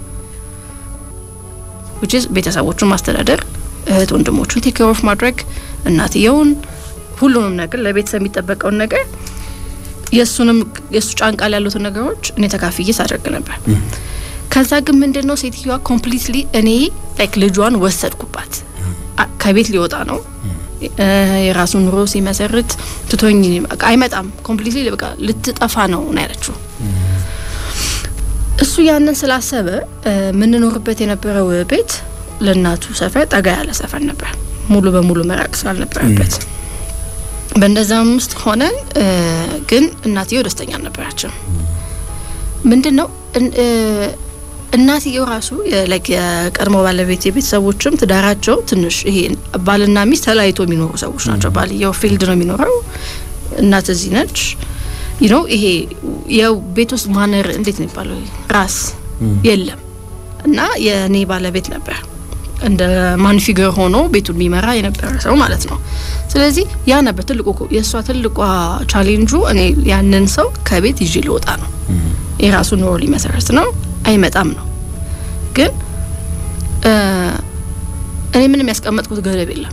which is ቤተሰቦቹን ማስተዳደር፣ እህት ወንድሞቹን ቴክ ኬር ኦፍ ማድረግ፣ እናትየውን ሁሉንም ነገር ለቤተሰብ የሚጠበቀውን ነገር የእሱንም የእሱ ጫንቃ ላይ ያሉትን ነገሮች እኔ ተካፍዬ ሳደርግ ነበር። ከዛ ግን ምንድን ነው ሴትዮዋ ኮምፕሊትሊ እኔ ላይክ ልጇን ወሰድኩባት። አ- ከቤት ሊወጣ ነው እ፣ የራሱን ኑሮ ሲመሰርት ትቶኝ በቃ አይመጣም። ኮምፕሊትሊ በቃ ልትጠፋ ነው ነው ያለችው። እሱ ያንን ስላሰበ እ፣ የምንኖርበት የነበረው ቤት ለእናቱ ሰፈር ጠጋ ያለ ሰፈር ነበር፣ ሙሉ በሙሉ መራቅ ስላልነበረበት በእንደዛም ውስጥ ሆነን እ፣ ግን እናትየው ደስተኛ አልነበራችም። ምንድን ነው እን- እ፣ እናትየው ራሱ የ- like የቀድሞ ባለቤት የቤተሰቦችም ትዳራቸው ትንሽ ይሄ ባልና ሚስት ተለያይቶ የሚኖሩ ሰዎች ናቸው። ባልየው ፊልድ ነው የሚኖረው፣ እናት እዚህ ነች። ዩ ኖ ይሄ የቤት ውስጥ ማነር እንዴት ነው የሚባለው ራስ የለም እና የእኔ ባለቤት ነበር እንደ ማን ፊገር ሆኖ ቤቱን የሚመራ የነበረ ሰው ማለት ነው። ስለዚህ ያ ነበር ትልቁ የእሷ ትልቋ ቻሌንጁ እኔ ያንን ሰው ከቤት ይዤ ልወጣ ነው። የራሱ ኑሮ ሊመሰረት ነው፣ አይመጣም ነው። ግን እ፣ እኔ ምንም ያስቀመጥኩት ገደብ የለም።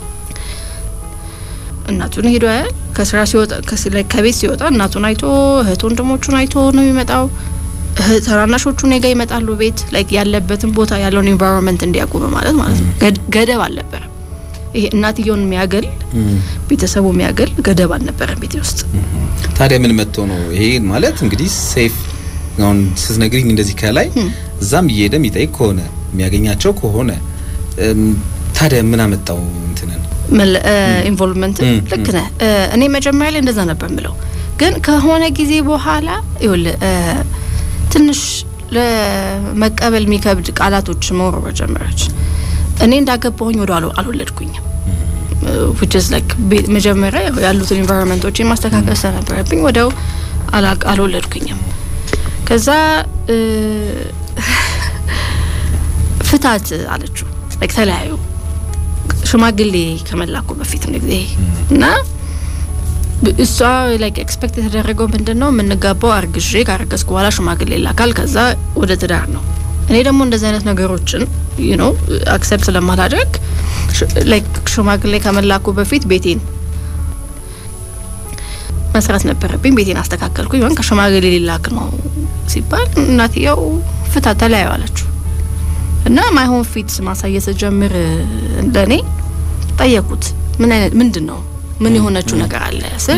እናቱን ሄዶ ያያል። ከስራ ሲወጣ ከስ- ላይ ከቤት ሲወጣ እናቱን አይቶ እህት ወንድሞቹን አይቶ ነው የሚመጣው። እህት ታናናሾቹ እኔ ጋ ይመጣሉ ቤት ላይ ያለበትን ቦታ ያለውን ኢንቫይሮንመንት እንዲያውቁ በማለት ማለት ነው። ገድ- ገደብ አልነበረም። ይሄ እናትየውን የሚያገል ቤተሰቡ የሚያገል ገደብ አልነበረም ቤቴ ውስጥ። ታዲያ ምን መጥቶ ነው ይሄ ማለት እንግዲህ ሴፍ አሁን ስትነግሪኝ እንደዚህ ከላይ እዛም እየሄደ የሚጠይቅ ከሆነ የሚያገኛቸው ከሆነ እም፣ ታዲያ ምን አመጣው እንትንን ኢንቮልቭመንት ም፣ ልክ ነህ። እ፣ እኔ መጀመሪያ ላይ እንደዛ ነበር ምለው፣ ግን ከሆነ ጊዜ በኋላ ይኸውልህ እ፣ ትንሽ ለመቀበል የሚከብድ ቃላቶች መወርወር ጀመረች። እኔ እንዳገባሁኝ ወደ አል አልወለድኩኝም which is like ቤ- መጀመሪያ ያው ያሉትን ኢንቫይሮንመንቶች ማስተካከል ስለነበረብኝ ወደው አላ- አልወለድኩኝም። ከዛ እ፣ ፍታት አለችው like ተለያዩ ሽማግሌ ከመላኩ በፊት ነው ጊዜ እና እሷ ላይክ ኤክስፔክት የተደረገው ምንድን ነው የምንጋባው አርግዤ ካረገዝኩ በኋላ ሽማግሌ ይላካል፣ ከዛ ወደ ትዳር ነው። እኔ ደግሞ እንደዚህ አይነት ነገሮችን ዩ ኖ አክሰፕት ስለማላደርግ ላይክ ሽማግሌ ከመላኩ በፊት ቤቴን መስራት ነበረብኝ። ቤቴን አስተካከልኩኝ። ወይም ከሽማግሌ ሊላክ ነው ሲባል እናትየው ፍታ ተለያዩ አለችው እና ማይሆን ፊት ማሳየት ስጀምር እንደኔ ጠየቁት። ምን አይነት ምንድን ነው ምን የሆነችው ነገር አለ ስል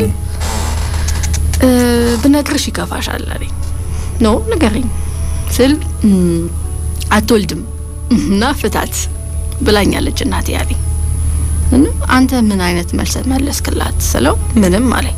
ብነግርሽ ይከፋሻል አለኝ። ኖ ንገረኝ ስል አትወልድም እና ፍታት ብላኛለች እናቴ ያለኝ። አንተ ምን አይነት መልስ መለስክላት ስለው ምንም አለኝ።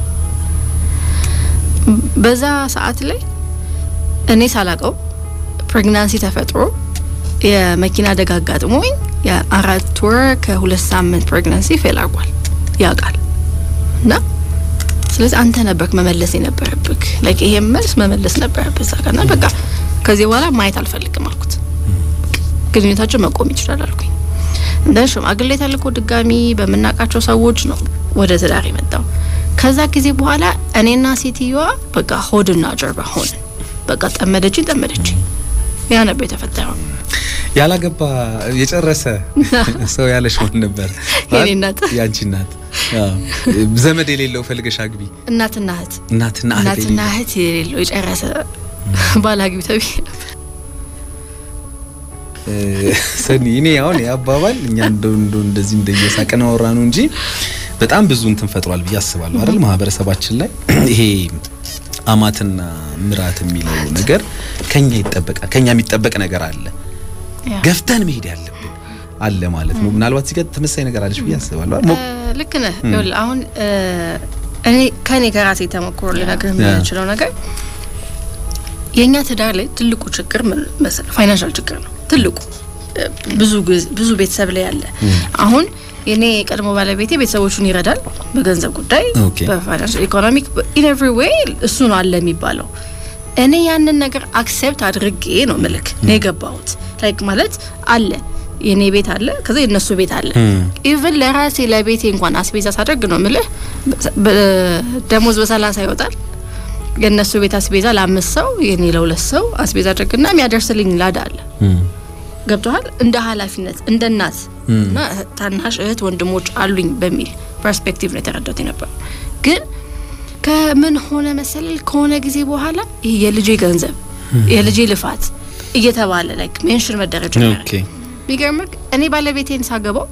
በዛ ሰዓት ላይ እኔ ሳላቀው ፕሬግናንሲ ተፈጥሮ የመኪና አደጋ አጋጥሞኝ የአራት ወር ከሁለት ሳምንት ፕሬግናንሲ ፌል አርጓል ያውቃል እና ስለዚህ አንተ ነበርክ መመለስ የነበረብክ ላይክ ይሄን መልስ መመለስ ነበረብህ እዛ ጋር እና በቃ ከዚህ በኋላ ማየት አልፈልግም አልኩት። ግንኙነታቸው መቆም ይችላል አልኩኝ። እንደ ሽማግሌ ተልኮ ድጋሚ በምናውቃቸው ሰዎች ነው ወደ ትዳር የመጣው። ከዛ ጊዜ በኋላ እኔና ሴትዮዋ በቃ ሆድና ጀርባ ሆንን። በቃ ጠመደችኝ ጠመደችኝ። ያ ነበር የተፈጠረው። ያላገባ የጨረሰ ሰው ያለሽ ማን ነበር? የኔ እናት ያንቺ እናት ዘመድ የሌለው ፈልገሽ አግቢ። እናትና እህት እናትና እህት እናትና እህት የሌለው የጨረሰ ባል አግቢ ተብዬ ነበር። ሰኒ እኔ አሁን የአባባል እኛ እንደው እንደው እንደዚህ እንደየሳቅን አወራ ነው እንጂ በጣም ብዙ እንትን ፈጥሯል ብዬ አስባለሁ አይደል ማህበረሰባችን ላይ ይሄ አማትና ምራት የሚለው ነገር ከኛ ይጠበቃል። ከኛ የሚጠበቅ ነገር አለ ገፍተን መሄድ ያለብን አለ ማለት ነው። ምናልባት እዚህ ጋር ተመሳሳይ ነገር አለች ብዬ አስባለሁ። ልክ ነህ። ይኸውልህ አሁን እኔ ከኔ ከራሴ ተሞክሮ ልነግርህ የምችለው ነገር የእኛ ትዳር ላይ ትልቁ ችግር ምን መሰለህ? ፋይናንሻል ችግር ነው ትልቁ። ብዙ ብዙ ቤተሰብ ላይ ያለ አሁን የኔ የቀድሞ ባለቤቴ ቤተሰቦቹን ይረዳል በገንዘብ ጉዳይ፣ በፋይናንሻል ኢኮኖሚክ፣ ኢን ኤቭሪ ዌይ እሱ ነው አለ የሚባለው። እኔ ያንን ነገር አክሴፕት አድርጌ ነው ምልክ ነው የገባሁት። ላይክ ማለት አለ የኔ ቤት አለ፣ ከዛ የነሱ ቤት አለ። ኢቭን ለራሴ ለቤቴ እንኳን አስቤዛ ሳደርግ ነው ምልህ ደሞዝ በሰላሳ ይወጣል። የእነሱ ቤት አስቤዛ ለአምስት ሰው የኔ ለሁለት ሰው አስቤዛ አድርግና የሚያደርስልኝ ላዳ አለ። ገብቶሃል? እንደ ኃላፊነት እንደ እናት እና ታናሽ እህት ወንድሞች አሉኝ በሚል ፐርስፔክቲቭ ነው የተረዳሁት የነበረው። ግን ከምን ሆነ መሰለል ከሆነ ጊዜ በኋላ ይሄ የልጄ ገንዘብ የልጄ ልፋት እየተባለ ላይክ ሜንሽን መደረግ ጀመረ። የሚገርምህ እኔ ባለቤቴን ሳገባው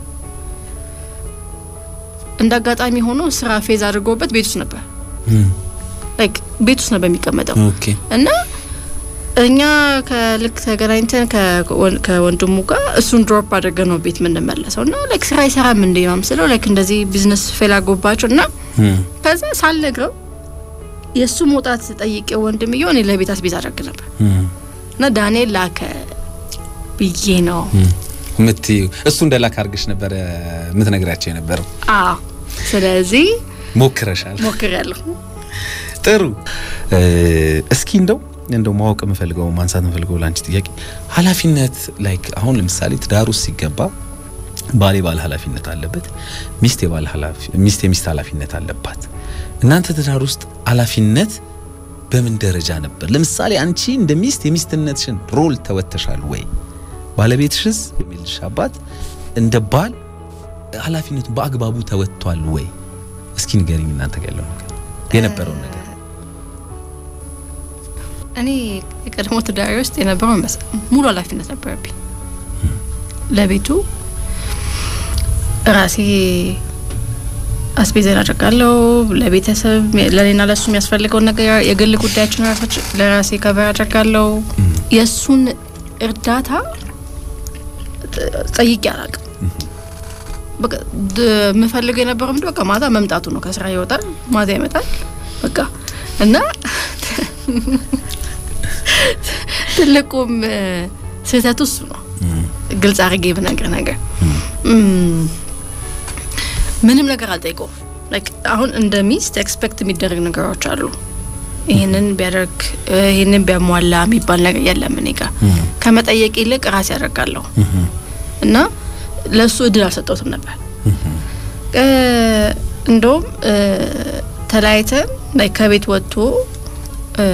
እንደ አጋጣሚ ሆኖ ስራ ፌዝ አድርጎበት ቤት ውስጥ ነበር ላይክ ቤት ውስጥ ነበር የሚቀመጠው እና እኛ ከልክ ተገናኝተን ከወንድሙ ጋር እሱን ድሮፕ አድርገን ነው ቤት የምንመለሰው እና ላይክ ስራ አይሰራም እንደ ነው ምስለው ላይክ እንደዚህ ቢዝነስ ፌል አጎባቸው እና ከዛ ሳልነግረው የእሱ መውጣት ጠይቄው ወንድምየው እኔ ለቤት አስቤዛ አደርግ ነበር እና ዳንኤል ላከ ብዬ ነው ምት እሱ እንደ ላክ አድርገሽ ነበረ የምትነግራቸው የነበረው? አዎ። ስለዚህ ሞክረሻል? ሞክሬያለሁ። ጥሩ። እስኪ እንደው እንደው ማወቅ የምፈልገው ማንሳት የምፈልገው ለአንቺ ጥያቄ ኃላፊነት ላይክ አሁን ለምሳሌ ትዳር ውስጥ ሲገባ ባል የባል ኃላፊነት አለበት፣ ሚስት የባል ኃላፊ ሚስት የሚስት ኃላፊነት አለባት። እናንተ ትዳር ውስጥ ኃላፊነት በምን ደረጃ ነበር? ለምሳሌ አንቺ እንደ ሚስት የሚስትነትሽን ሮል ተወተሻል ወይ? ባለቤትሽስ የሚልሽ አባት እንደ ባል ኃላፊነቱን በአግባቡ ተወጥቷል ወይ? እስኪ ንገሪኝ እናንተ ጋር ያለው ነገር የነበረውን ነገር እኔ የቀድሞ ትዳሪ ውስጥ የነበረው ሙሉ ኃላፊነት ነበረብኝ። ለቤቱ ራሴ አስቤዛን አደርጋለሁ። ለቤተሰብ ለኔና ለሱ የሚያስፈልገውን ነገር የግል ጉዳያችን ራሳችን ለራሴ ከበር አደርጋለሁ። የእሱን እርዳታ ጠይቄ አላውቅም። በቃ የምፈልገው የነበረው ምንድን በቃ ማታ መምጣቱ ነው። ከስራ ይወጣል፣ ማታ ይመጣል። በቃ እና ትልቁም ስህተቱ እሱ ነው። ግልጽ አድርጌ ብነግር ነገር ምንም ነገር አልጠይቀውም። አሁን እንደ ሚስት ኤክስፔክት የሚደረግ ነገሮች አሉ። ይህንን ቢያደርግ ይህንን ቢያሟላ የሚባል ነገር የለም። እኔ ጋር ከመጠየቅ ይልቅ ራሴ ያደርጋለሁ እና ለእሱ እድል አልሰጠውትም ነበር። እ፣ እንደውም እ፣ ተለያይተን ላይ ከቤት ወጥቶ እ፣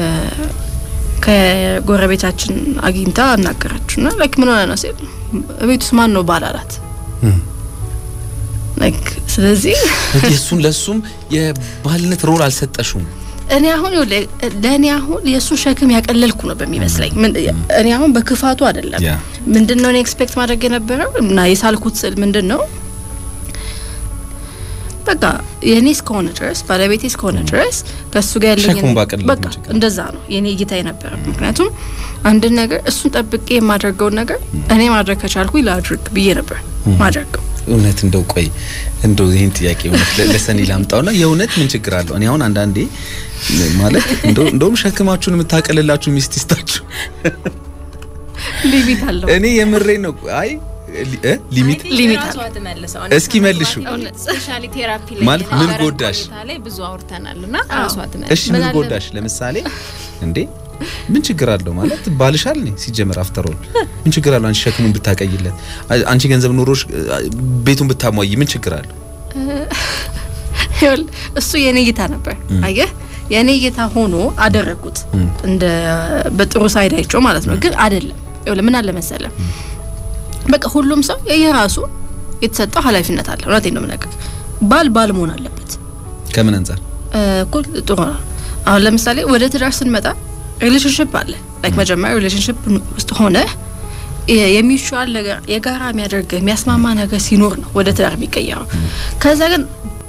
ከጎረቤታችን አግኝታ አናገራችሁ ና ላይክ ምን ሆነ ነው ሲል ቤት ውስጥ ማን ነው ባል አላት። ላይክ ስለዚህ እሱን ለሱም የባልነት ሮል አልሰጠሽውም። እኔ አሁን ይኸውልህ፣ ለእኔ አሁን የእሱን ሸክም ያቀለልኩ ነው በሚመስለኝ። ምን- እኔ አሁን በክፋቱ አይደለም። ያ ምንድን ነው እኔ ኤክስፔክት ማድረግ የነበረው እና የሳልኩት ስል ምንድን ነው በቃ የእኔ እስከሆነ ድረስ ባለቤቴ እስከሆነ ድረስ ከእሱ ጋር ያለኝ ሸክሙን ባቀለልኩ በቃ ችግር ነው። እንደዛ ነው የእኔ እይታ የነበረ። ምክንያቱም አንድን ነገር እሱን ጠብቄ የማደርገውን ነገር እኔ ማድረግ ከቻልኩኝ ላድርግ ብዬ ነበር ማድረገው። እውነት እንደው ቆይ እንደው ይህን ጥያቄ እውነት ለ- ለሰኒ ላምጣውና የእውነት ምን ችግር አለው? እኔ አሁን አንዳንዴ ማለት እንደው እንደውም ሸክማችሁን የምታቀልላችሁ ሚስት ይስጣችሁ። ሊሚት አለው። እኔ የምሬን ነው። አይ ሊ- እ? ሊሚት ሊሚት ራሷ አለ። ትመልሰው። እስኪ መልሹ። ስፔሻሊ ቴራፒ ላይ ማለት ምን የነበረን ጎዳሽ? ቆይታ ላይ ብዙ አውርተናል እና አዎ። ራሷ ትመልስ። እሺ ምን ምን አለ- ጎዳሽ? ለምሳሌ እንዴ ምን ችግር አለው ማለት ባልሻል ነኝ ሲጀመር አፍተሮል ምን ችግር አለው? አንቺ ሸክሙን ብታቀይለት፣ አ- አንቺ ገንዘብ ኖሮሽ አ፣ ቤቱን ብታሟይ ምን ችግር አለው? ይኸውልህ እሱ የኔ እይታ ነበር። አየህ የኔ እይታ ሆኖ አደረግኩት እንደ በጥሩ ሳይድ አይቼው ማለት ነው። ግን አይደለም። ይኸውልህ ምን አለ መሰለህ በቃ ሁሉም ሰው የየራሱ የተሰጠው ኃላፊነት አለ። እውነቴን ነው የምነግርህ። ባል ባል መሆን አለበት ከምን አንጻር እ፣ እኮ ጥሩ ነው። አሁን ለምሳሌ ወደ ትዳር ስንመጣ ሪሌሽንሽፕ አለ። ላይክ መጀመሪያ ሪሌሽንሽፕ ውስጥ ሆነ የሚሻል ነገር የጋራ የሚያደርግ የሚያስማማ ነገር ሲኖር ነው ወደ ትዳር የሚቀየረው። ከዛ ግን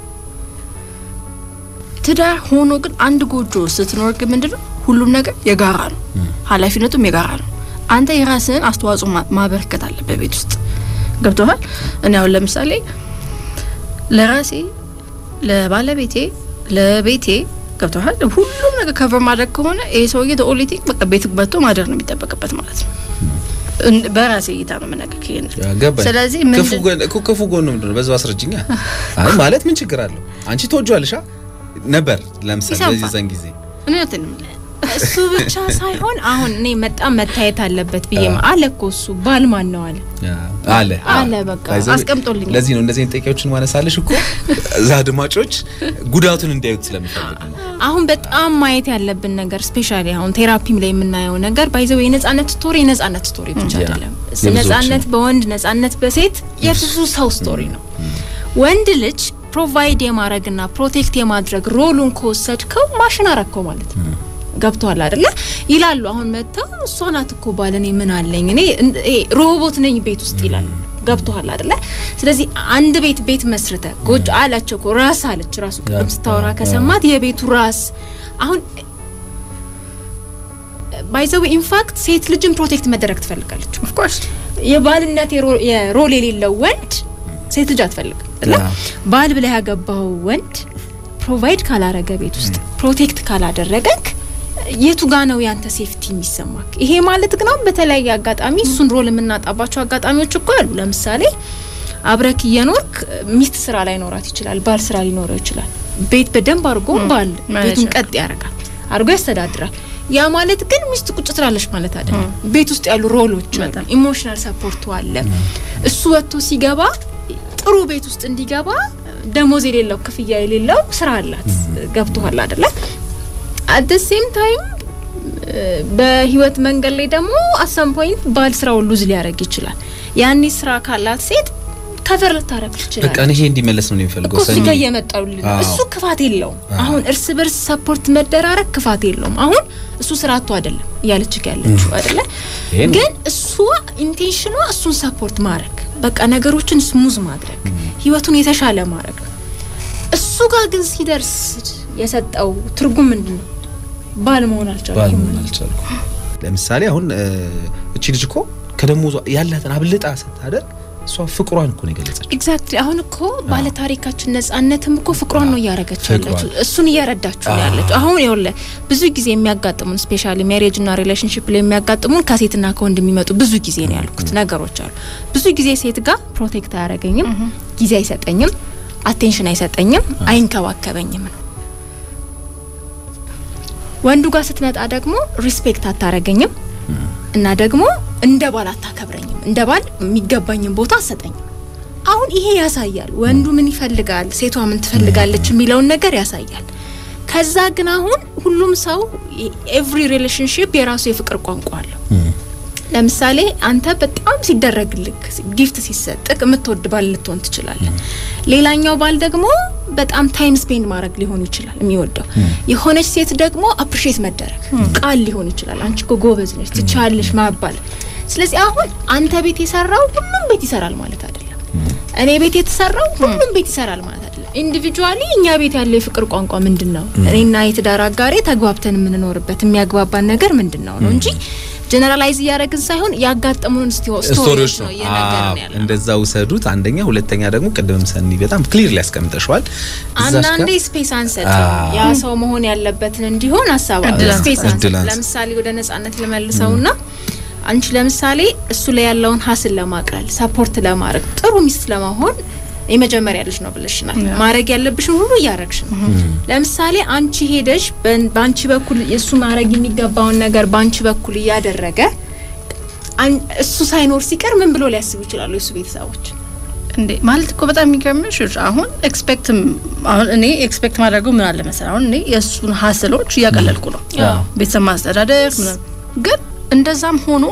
ትዳር ሆኖ ግን አንድ ጎጆ ስትኖር ግን ምንድነው ሁሉም ነገር የጋራ ነው፣ ኃላፊነቱም የጋራ ነው። አንተ የራስህን አስተዋጽኦ ማ- ማበረከት አለበት ቤት ውስጥ ገብቶሃል። እኔ አሁን ለምሳሌ ለራሴ ለባለቤቴ ለቤቴ ገብቶሃል ሁሉም ነገር ከቨር ማድረግ ከሆነ ይሄ ሰውዬ ኦንሊ ቲንግ በቃ ቤት መጥቶ ማደር ነው የሚጠበቅበት ማለት ነው። እን- በራሴ እይታ ነው የምነግርህ ይሄን። ገባኝ። ስለዚህ ክፉ ምንድን ጎን እኮ ክፉ ጎን ምንድን ነው? በዛው አስረጅኛ። አይ ማለት ምን ችግር አለው? አንቺ ትወጂዋለሽ አ? ነበር ለምሳሌ ይሰማል። በዚህ ዘን ጊዜ እኔ እንትን የምልህ እሱ ብቻ ሳይሆን አሁን እኔ በጣም መታየት አለበት ብዬ አለ እኮ እሱ ባል ማን ነው አለ አለ አለ በቃ By the way, አስቀምጦልኛል። ለዚህ ነው እንደዚህ አይነት ጥያቄዎችን ማነሳለሽ እኮ እዛ አድማጮች ጉዳቱን እንዲያዩት ስለምፈልግ ነው። አሁን በጣም ማየት ያለብን ነገር ስፔሻሊ አሁን ቴራፒም ላይ የምናየው ነገር ባይዘው የነጻነት ስቶሪ የነጻነት ስቶሪ ብቻ ያ፣ አይደለም። የብዙዎች ነጻነት በወንድ ነጻነት በሴት የብዙ ሰው ስቶሪ ነው። ወንድ ልጅ ፕሮቫይድ የማድረግና ፕሮቴክት የማድረግ ሮሉን ከወሰድከው ማሽን አረከው ማለት ነው። ገብቷል አይደለ? ይላሉ አሁን መጥተው እሷ ናት እኮ ባል እኔ ምን አለኝ እኔ እን- ይሄ ሮቦት ነኝ ቤት ውስጥ ይላሉ። ገብቷል አይደለ? ስለዚህ አንድ ቤት ቤት መስርተ ጎጆ አላቸው እኮ ራስ አለች ራሱ ቅድም ስታወራ ከሰማት የቤቱ ራስ አሁን ባይዘው ኢንፋክት ሴት ልጅን ፕሮቴክት መደረግ ትፈልጋለች። ኦፍ ኮርስ የባልነት የሮ- የሮል የሌለው ወንድ ሴት ልጅ አትፈልግም። አይደለ? ያ። ባል ብለህ ያገባው ወንድ ፕሮቫይድ ካላረገ ቤት ውስጥ ፕሮቴክት ካላደረገክ የቱ ጋ ነው ያንተ ሴፍቲ የሚሰማክ? ይሄ ማለት ግን አሁን በተለያየ አጋጣሚ እሱን ሮል የምናጣባቸው አጋጣሚዎች እኮ አሉ። ለምሳሌ አብረክ እየኖርክ ሚስት ስራ ላይ ኖራት ይችላል፣ ባል ስራ ሊኖረው ይችላል። ቤት በደንብ አድርጎ ባል ማለት ቤቱን ነው። ቀጥ ያደርጋል፣ አድርጎ ያስተዳድራል። ያ ማለት ግን ሚስት ቁጭ ትላለች ማለት አይደለም። ቤት ውስጥ ያሉ ሮሎች አሉ፣ በጣም። ኢሞሽናል ሰፖርቱ አለ። እሱ ወጥቶ ሲገባ ጥሩ ቤት ውስጥ እንዲገባ ደሞዝ የሌለው ክፍያ የሌለው ስራ አላት። ገብቶሃል አይደለ? አት ደ ሴም ታይም በህይወት መንገድ ላይ ደግሞ አሰም ፖይንት ባል ስራውን ሉዝ ሊያደርግ ይችላል። ያኔ ስራ ካላት ሴት ከቨር ልታረግ በቃ ትችላለች። እኔ ይሄ እንዲመለስ ነው የሚፈልገው። እኮ እሱ ሰኒ ጋር እየመጣሁልህ ነው። አዎ። እሱ ክፋት የለውም። አዎ። አሁን እርስ በርስ ሰፖርት መደራረግ ክፋት የለውም። አሁን እሱ ስራቱ አይደለም እያለች ያለችው አይደለ? ይሄ ነው። ግን እሷ ኢንቴንሽኗ እሱን ሰፖርት ማድረግ በቃ ነገሮችን ስሙዝ ማድረግ ህይወቱን የተሻለ ማድረግ ነው። እሱ ጋር ግን ሲደርስ የሰጠው ትርጉም ምንድን ነው? ባል መሆን ባል አልቻለም። መሆን አልቻልኩም። ለምሳሌ አሁን እ፣ እቺ ልጅ እኮ ከደሞዟ ያላትን አብልጣ ስታደርግ እሷ ፍቅሯን እኮ ነው የገለጸችው። ኤግዛክትሊ አሁን እኮ ባለ ታሪካችን ነጻነትም እኮ ፍቅሯን ነው እያረገች ፍቅሯን። ያለችው እሱን እየረዳችሁ ነው ያለችው። አሁን ይኸውልህ ብዙ ጊዜ የሚያጋጥሙን ስፔሻሊ ሜሬጅ እና ሪሌሽንሽፕ ላይ የሚያጋጥሙን ከሴትና ከወንድ የሚመጡ ብዙ ጊዜ ነው ያልኩት ነገሮች አሉ። ብዙ ጊዜ ሴት ጋር ፕሮቴክት አያረገኝም፣ ጊዜ አይሰጠኝም፣ አቴንሽን አይሰጠኝም፣ አይንከባከበኝም ነው። ወንዱ ጋር ስትመጣ ደግሞ ሪስፔክት አታረገኝም እና ደግሞ እንደ ባል አታከብረኝም፣ እንደ ባል የሚገባኝን ቦታ አሰጠኝም። አሁን ይሄ ያሳያል ወንዱ ምን ይፈልጋል፣ ሴቷ ምን ትፈልጋለች የሚለውን ነገር ያሳያል። ከዛ ግን አሁን ሁሉም ሰው ኤቭሪ ሪሌሽንሽፕ የራሱ የፍቅር ቋንቋ አለው። ለምሳሌ አንተ በጣም ሲደረግልክ ጊፍት ሲሰጥክ የምትወድ ባል ልትሆን ትችላለህ። ሌላኛው ባል ደግሞ በጣም ታይም ስፔንድ ማድረግ ሊሆን ይችላል የሚወደው። የሆነች ሴት ደግሞ አፕሪሼት መደረግ ቃል ሊሆን ይችላል። አንቺ እኮ ጎበዝ ነሽ ትቻለሽ ማባል። ስለዚህ አሁን አንተ ቤት የሰራው ሁሉም ቤት ይሰራል ማለት አይደለም። እኔ ቤት የተሰራው ሁሉም ቤት ይሰራል ማለት አይደለም። ኢንዲቪጁዋሊ እኛ ቤት ያለው የፍቅር ቋንቋ ምንድን ነው? እኔና የትዳር አጋሬ ተግባብተን የምንኖርበት የሚያግባባን ነገር ምንድን ነው ነው እንጂ ጀነራላይዝ እያደረግን ሳይሆን ያጋጠሙን ስቶሪዎች ነው እየነገርን ያለ። እንደዛ ውሰዱት። አንደኛ፣ ሁለተኛ ደግሞ ቅድምም ሰኒ በጣም ክሊር ሊያስቀምጠሸዋል። አንዳንዴ ስፔስ አንሰጥ ያ ሰው መሆን ያለበትን እንዲሆን ሀሳብ ስፔስ አንሰጥ። ለምሳሌ ወደ ነጻነት ልመልሰውና አንቺ ለምሳሌ እሱ ላይ ያለውን ሀስል ለማቅለል ሰፖርት ለማድረግ ጥሩ ሚስት ለመሆን የመጀመሪያ ልጅ ነው ብለሽናል። ማድረግ ያለብሽን ሁሉ እያረግሽ ነው። ለምሳሌ አንቺ ሄደሽ በአንቺ በኩል እሱ ማድረግ የሚገባውን ነገር በአንቺ በኩል እያደረገ እሱ ሳይኖር ሲቀር ምን ብሎ ሊያስቡ ይችላሉ የሱ ቤተሰቦች? እንዴ ማለት እኮ በጣም የሚገርምሽ አሁን ኤክስፔክት አሁን እኔ ኤክስፔክት ማድረገው ምን አለ መሰለህ፣ አሁን እኔ የእሱን ሀስሎች እያቀለልኩ ነው፣ ቤተሰብ ማስተዳደር ምናምን። ግን እንደዛም ሆኖ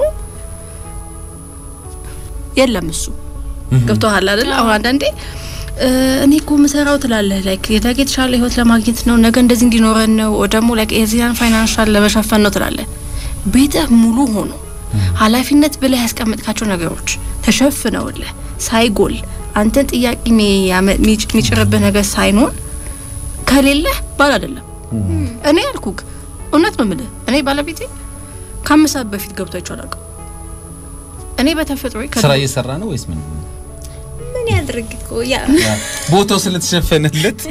የለም እሱ ገብቶሃል አይደል? አሁን አንዳንዴ እኔ እኮ ምሰራው ትላለህ ላይክ የነገ የተሻለ ህይወት ለማግኘት ነው፣ ነገ እንደዚህ እንዲኖረን ነው፣ ደግሞ ላይክ የዚያን ፋይናንሻል ለመሸፈን ነው ትላለህ። ቤትህ ሙሉ ሆኖ ኃላፊነት ብለህ ያስቀመጥካቸው ነገሮች ተሸፍነውልህ ሳይጎል አንተን ጥያቄ የሚጭርብህ ነገር ሳይኖር ከሌለህ ባል አይደለም። እኔ ያልኩክ እውነት ነው የምልህ። እኔ ባለቤቴ ከአምስት ሰዓት በፊት ገብቶ አይቼው አላውቅም። እኔ በተፈጥሮ ስራ እየሰራ ነው ወይስ ምን ምን ያድርግ እኮ ያ ቦታው ስለተሸፈነለት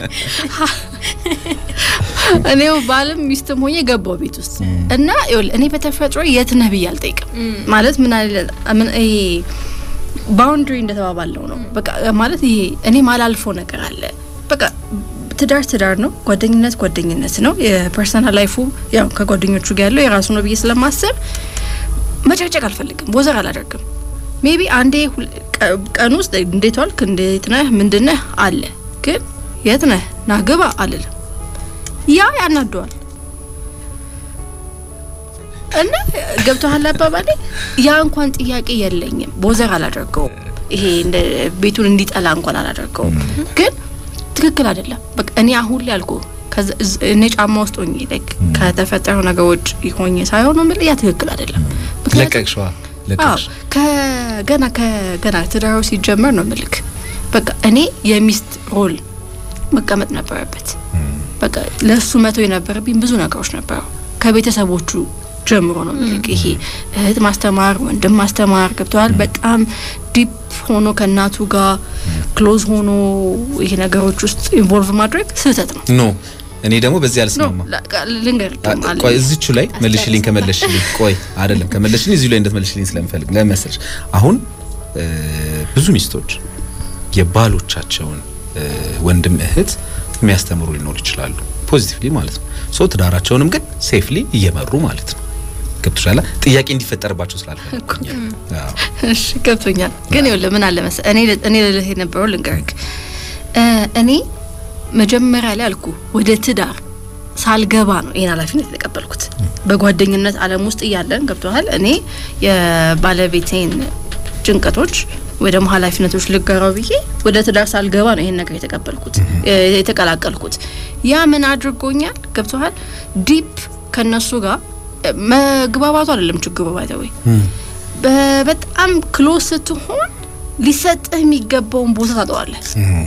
እኔው ባልም ሚስትም ሆኜ ገባው ቤት ውስጥ እና ይኸውልህ እኔ በተፈጥሮ የት ነህ ብዬ አልጠይቅም። ማለት ምን አለ ምን ይሄ ባውንድሪ እንደተባባለው ነው። በቃ ማለት ይሄ እኔ ማላልፈው ነገር አለ። በቃ ትዳር ትዳር ነው፣ ጓደኝነት ጓደኝነት ነው። የፐርሰናል ላይፉ ያው ከጓደኞቹ ጋር ያለው የራሱ ነው ብዬ ስለማስብ መጨቅጨቅ አልፈልግም፣ ወዘር አላደርግም። ሜቢ አንዴ ቀን ውስጥ እንዴት ዋልክ፣ እንዴት ነህ፣ ምንድነህ አለ። ግን የት ነህ ና ግባ አልልም። ያ ያናደዋል እና ገብቶሃል አባባሌ። ያ እንኳን ጥያቄ የለኝም፣ ቦዘር አላደርገውም። ይሄ እንደ ቤቱን እንዲጠላ እንኳን አላደርገውም። ግን ትክክል አይደለም። በቃ እኔ አሁን ላይ አልኩ እኔ ጫማ ውስጥ ሆኜ ላይክ ከተፈጠረው ነገሮች ሆኜ ሳይሆን ነው ያ ትክክል አይደለም። ለቀቅሽዋ ለቀቅሽ ከገና ከገና ትዳሩ ሲጀመር ነው ምልክ በቃ እኔ የሚስት ሮል መቀመጥ ነበረበት። በቃ ለሱ መተው የነበረብኝ ብዙ ነገሮች ነበሩ ከቤተሰቦቹ ጀምሮ ነው ምልክ ይሄ እህት ማስተማር፣ ወንድም ማስተማር ገብተዋል። በጣም ዲፕ ሆኖ ከእናቱ ጋር ክሎዝ ሆኖ ይሄ ነገሮች ውስጥ ኢንቮልቭ ማድረግ ስህተት ነው። ኖ እኔ ደግሞ በዚህ አልስማማ። ልንገር ቆይ እዚቹ ላይ መልሽልኝ። ከመለሽልኝ ቆይ አይደለም ከመለሽልኝ እዚሁ ላይ እንደትመልሽልኝ ስለምፈልግ ለመሰልሽ አሁን ብዙ ሚስቶች የባሎቻቸውን ወንድም እህት የሚያስተምሩ ሊኖሩ ይችላሉ፣ ፖዚቲቭሊ ማለት ነው። ሶ ትዳራቸውንም ግን ሴፍሊ እየመሩ ማለት ነው። ገብቶሻል? ጥያቄ እንዲፈጠርባቸው ስላልፈለኩኝ። እሺ ገብቶኛል። ግን ይኸውልህ ምን አለ መሰለህ እኔ እኔ ልልህ የነበረው ልንገርህ እኔ መጀመሪያ ላይ አልኩ ወደ ትዳር ሳልገባ ነው ይሄን ኃላፊነት የተቀበልኩት። በጓደኝነት ዓለም ውስጥ እያለን ገብቶሃል። እኔ የባለቤቴን ጭንቀቶች ወይ ደግሞ ኃላፊነቶች ልጋራው ብዬ ወደ ትዳር ሳልገባ ነው ይሄን ነገር የተቀበልኩት የተቀላቀልኩት። ያ ምን አድርጎኛል? ገብቶሃል። ዲፕ ከነሱ ጋር መግባባቱ አይደለም ችግሩ ባይተወይ በጣም ክሎስ ስትሆን ሊሰጥህ የሚገባውን ቦታ ታጠዋለህ።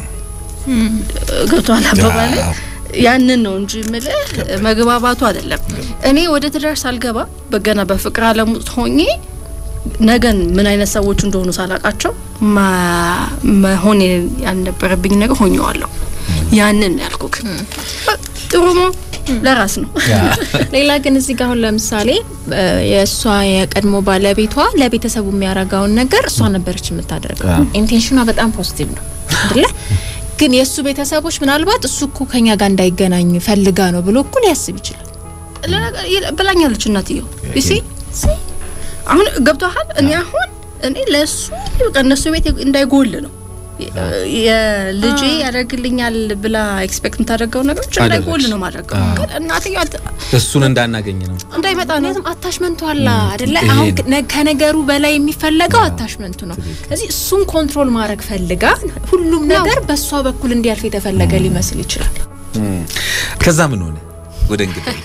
ገብቶሃል አባባል ያንን ነው እንጂ ምልህ መግባባቱ አይደለም። እኔ ወደ ትዳር ሳልገባ በገና በፍቅር ዓለም ውስጥ ሆኜ ነገን ምን አይነት ሰዎች እንደሆኑ ሳላቃቸው መሆን ያልነበረብኝ ነገር ሆኜዋለሁ። ያንን ያልኩክ ጥሩ ነው ለራስ ነው። ሌላ ግን እዚህ ጋር አሁን ለምሳሌ የእሷ የቀድሞ ባለቤቷ ለቤተሰቡ የሚያረጋውን ነገር እሷ ነበረች የምታደርገው። ኢንቴንሽኗ በጣም ፖዚቲቭ ነው አይደለ? ግን የእሱ ቤተሰቦች ምናልባት እሱ እኮ ከኛ ጋር እንዳይገናኝ ፈልጋ ነው ብሎ እኮ ሊያስብ ይችላል። ብላኛለች እናትየው ይሲ አሁን ገብቶሃል። እኔ አሁን እኔ ለእሱ በቃ እነሱ ቤት እንዳይጎል ነው የልጄ ያደርግልኛል ብላ ኤክስፔክት የምታደርገው ነገሮች እንዳይጎል ነው ማድረገው። ግን እናትየዋ እሱን እንዳናገኝ ነው እንዳይመጣ ነው ምክንያቱም አታችመንቱ አላ አይደለ? ይሄ አሁን ነው። ነ- ከነገሩ በላይ የሚፈለገው አታችመንቱ ነው። ስለዚህ እሱን ኮንትሮል ማድረግ ፈልጋ ሁሉም ነገር በእሷ በኩል እንዲያልፍ የተፈለገ ሊመስል ይችላል። ከዛ ምን ሆነ ወደ እንግዲህ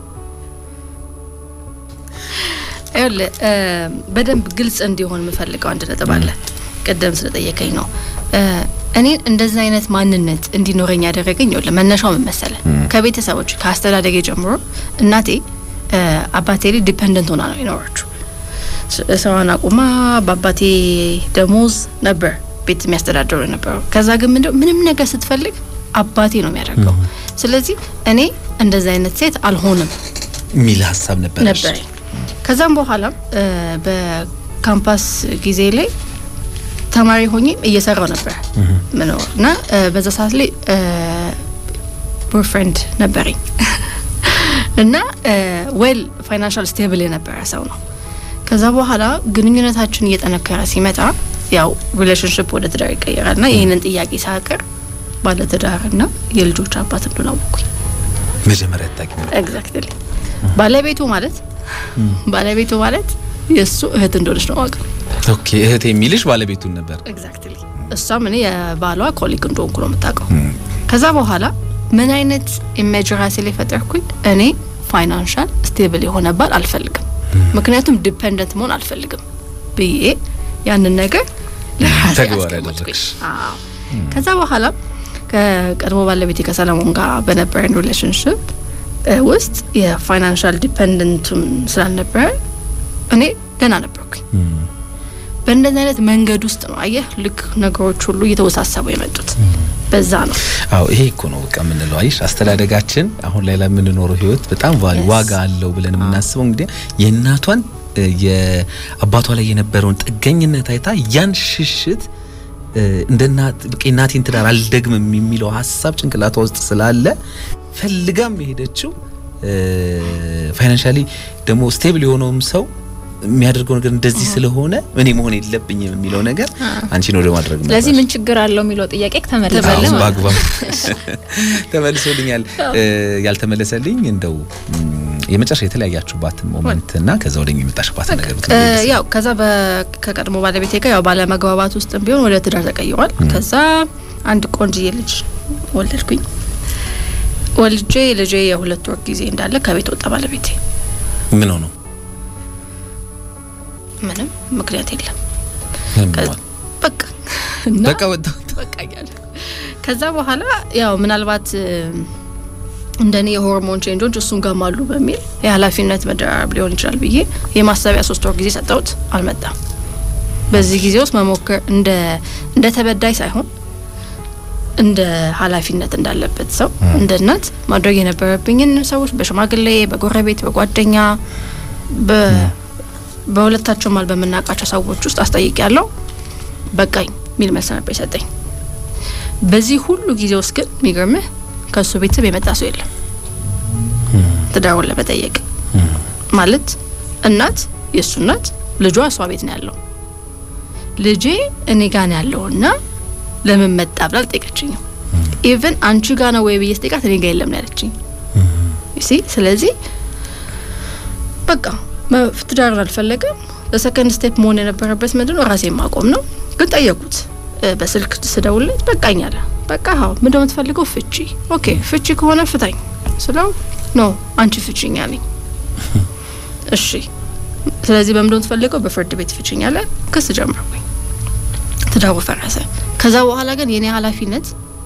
ይኸውልህ እ፣ በደንብ ግልጽ እንዲሆን የምፈልገው አንድ ነጥብ አለ። ቅድም ስለጠየቀኝ ነው እ፣ እኔን እንደዚህ አይነት ማንነት እንዲኖረኝ ያደረገኝ ይኸውልህ መነሻው ምን መሰለህ? ከቤተሰቦች ከአስተዳደጌ ጀምሮ እናቴ እ፣ አባቴ ላይ ዲፐንደንት ሆና ነው የኖረችው። ስ- ስራዋን አቁማ በአባቴ ደሞዝ ነበር ቤት የሚያስተዳድሩ የነበረው። ከዛ ግን ምንድነው ምንም ነገር ስትፈልግ አባቴ ነው የሚያደርገው። ስለዚህ እኔ እንደዚህ አይነት ሴት አልሆንም የሚል ሀሳብ ነበረሽ? ነበረኝ። ከዛም በኋላ እ፣ በካምፓስ ጊዜ ላይ ተማሪ ሆኜ እየሰራው ነበር ምኖር እና እ፣ በዛ ሰዓት ላይ ቦይፍሬንድ ነበረኝ እና ዌል ፋይናንሻል ስቴብል የነበረ ሰው ነው። ከዛ በኋላ ግንኙነታችን እየጠነከረ ሲመጣ ያው ሪሌሽንሽፕ ወደ ትዳር ይቀየራል እና ይህንን ጥያቄ ሳቀር ባለትዳርና የልጆች አባት እንደሆነ አወኩኝ። መጀመሪያ ታቂ ኤግዛክትሊ ባለቤቱ ማለት ባለቤቱ ማለት የእሱ እህት እንደሆነች ነው ዋቀው። ኦኬ እህት የሚልሽ ባለቤቱን ነበር። ኤግዛክትሊ እሷም እኔ የባሏ ኮሊግ እንደሆንኩ ነው የምታውቀው። ከዛ በኋላ ምን አይነት ኢሜጅ ራሴ ላይ ፈጠርኩኝ? እኔ ፋይናንሻል ስቴብል የሆነ ባል አልፈልግም፣ ምክንያቱም ዲፔንደንት መሆን አልፈልግም ብዬ ያንን ነገር ለራሴ ተግባር አስቀመጥኩኝ። ያደረግሽ። አዎ። ከዛ በኋላ ከቀድሞ ባለቤቴ ከሰለሞን ጋር በነበረን ሪሌሽንሽፕ ውስጥ የፋይናንሻል ዲፔንደንቱም ስላልነበረ እኔ ገና ነበርኩኝ። በእንደዚህ አይነት መንገድ ውስጥ ነው አየህ፣ ልክ ነገሮች ሁሉ እየተወሳሰቡ የመጡት በዛ ነው። አዎ ይሄ እኮ ነው በቃ የምንለው። አይሽ አስተዳደጋችን አሁን ላይ ለምንኖረው ህይወት በጣም ቫሊ Yes. ዋጋ አለው ብለን የምናስበው እንግዲህ የእናቷን እ፣ የአባቷ ላይ የነበረውን ጥገኝነት አይታ ያን ሽሽት እ፣ እንደ እናት በቃ የእናቴን ትዳር አልደግምም የሚለው ሀሳብ ጭንቅላቷ ውስጥ ስላለ ፈልጋም የሄደችው ፋይናንሻሊ ደግሞ ስቴብል የሆነውም ሰው የሚያደርገው ነገር እንደዚህ ስለሆነ እኔ መሆን የለብኝም የሚለው ነገር አንቺን ወደ ማድረግ ነው። ስለዚህ ምን ችግር አለው የሚለው ጥያቄ ተመለሰ ተመለሰ። ማለት ነው። በአግባብ ተመልሶልኛል። እ፣ ያልተመለሰልኝ እንደው ም፣ የመጨረሻ የተለያያችሁባትን ሞመንት እና ከዛ ወደኛ የመጣሽባትን ነገር እ፣ ብትነግሪኝ ደስ ያው ከዛ በ- ከቀድሞ ባለቤቴ ጋር ያው ባለመግባባት ውስጥ ቢሆን ወደ ትዳር ተቀይሯል። ከዛ አንድ ቆንጅዬ ልጅ ወለድኩኝ። ወልጄ ልጄ የሁለት ወር ጊዜ እንዳለ ከቤት ወጣ ባለቤቴ። ምን ሆኖ ምንም ምክንያት የለም ምን ከ- ሆኗል? በቃ እና በቃ ወጣ በቃ እያለ ከዛ በኋላ ያው ምናልባት እ፣ እንደኔ የሆርሞን ቼንጆች እሱን ጋም አሉ በሚል የኃላፊነት መደራረብ ሊሆን ይችላል ብዬ የማሰቢያ ሶስት ወር ጊዜ ሰጠሁት። አልመጣም። በዚህ ጊዜ ውስጥ መሞከር እንደ እንደ ተበዳይ ሳይሆን እንደ ኃላፊነት እንዳለበት ሰው እንደ እናት ማድረግ የነበረብኝን ሰዎች በሽማግሌ፣ በጎረቤት፣ በጓደኛ በ በሁለታቸው ማል በምናውቃቸው ሰዎች ውስጥ አስጠይቅ ያለው በቃኝ የሚል መልስ ነበር የሰጠኝ። በዚህ ሁሉ ጊዜ ውስጥ ግን የሚገርምህ ከእሱ ቤተሰብ የመጣ ሰው የለም ትዳሩን ለመጠየቅ ማለት እናት የእሱ እናት ልጇ እሷ ቤት ነው ያለው ልጄ እኔ ጋ ነው ያለውና ለምን መጣ ብላ አልጠየቀችኝም። ኢቨን አንቺ ጋ ነው ወይ ብዬ ስጠይቃት እኔ ጋ የለም ነው ያለችኝ። ሲ ስለዚህ በቃ መ- ትዳርን አልፈለገም። በሰከንድ ስቴፕ መሆን የነበረበት ምንድን ነው ራሴን ማቆም ነው። ግን ጠየቁት እ፣ በስልክ ስደውልለት በቃኝ አለ። በቃ ሀው ምንድን ነው የምትፈልገው? ፍቺ። ኦኬ ፍቺ ከሆነ ፍታኝ ስለው ኖ አንቺ ፍቺኝ አለኝ። እሺ ስለዚህ በምንድን ነው የምትፈልገው? በፍርድ ቤት ፍቺኝ አለ። ክስ ጀመርኩኝ። ትዳሩ ፈረሰ። ከዛ በኋላ ግን የኔ ኃላፊነት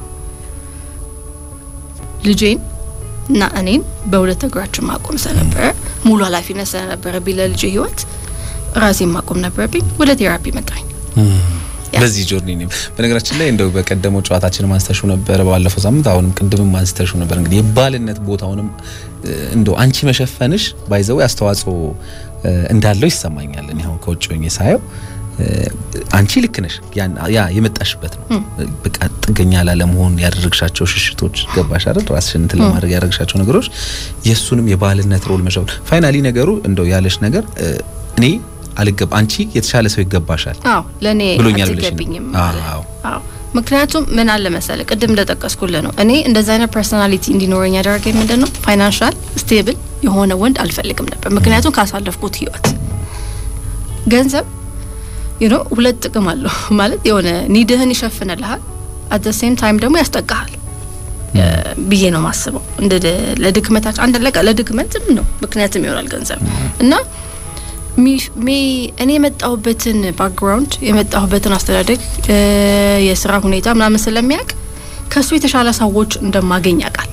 ልጄን እና እኔን በሁለት እግራችን ማቆም ስለነበረ ሙሉ ኃላፊነት ስለነበረብኝ ለልጄ ህይወት ራሴን ማቆም ነበረብኝ። ወደ ቴራፒ መጣኝ። ያ። በዚህ ጆርኒ ነው። በነገራችን ላይ እንደው በቀደመው ጨዋታችን ማንስተሹ ነበረ ባለፈው ሳምንት፣ አሁንም ቅድምም ማንስተሹ ነበር። እንግዲህ የባልነት ቦታውንም እ፣ እንደው አንቺ መሸፈንሽ ባይዘው አስተዋጽኦ እ፣ እንዳለው ይሰማኛል። እኔ አሁን ከውጭ ሆኜ ሳየው እ፣ አንቺ ልክ ነሽ። ያን- ያ የመጣሽበት ነው። በቃ ጥገኛ ላለመሆን ያደረግሻቸው ሽሽቶች ገባሽ አይደል? ራስሽን እንትን ለማድረግ ያደረግሻቸው ነገሮች የእሱንም የባልነት ሮል መሸፈን ፋይናሊ ነገሩ እንደው ያለሽ ነገር እ፣ እኔ አልገባ አንቺ የተሻለ ሰው ይገባሻል አዎ ለእኔ ብሎኛል ብለሽ ነው? አትገቢኝም አዎ። አለ። አዎ ምክንያቱም ምን አለ መሰለ ቅድም እንደጠቀስኩልህ ነው። እኔ እንደዚ አይነት ፐርሶናሊቲ እንዲኖረኝ ያደረገኝ ምንድን ነው ፋይናንሻል ስቴብል የሆነ ወንድ አልፈልግም ነበር። ምክንያቱም ካሳለፍኩት ህይወት ገንዘብ ዩ ኖ ሁለት ጥቅም አለው ማለት የሆነ ኒድህን ይሸፍንልሃል፣ አት ሴም ታይም ደግሞ ያስጠቃሃል ብዬ ነው ማስበው። እንደ ለድክመታችን አንድ ለቃ ለድክመትም ነው ምክንያትም ይሆናል ገንዘብ እና ሜ እኔ የመጣሁበትን ባክግራውንድ የመጣሁበትን አስተዳደግ የስራ ሁኔታ ምናምን ስለሚያውቅ ከሱ የተሻለ ሰዎች እንደማገኝ ያውቃል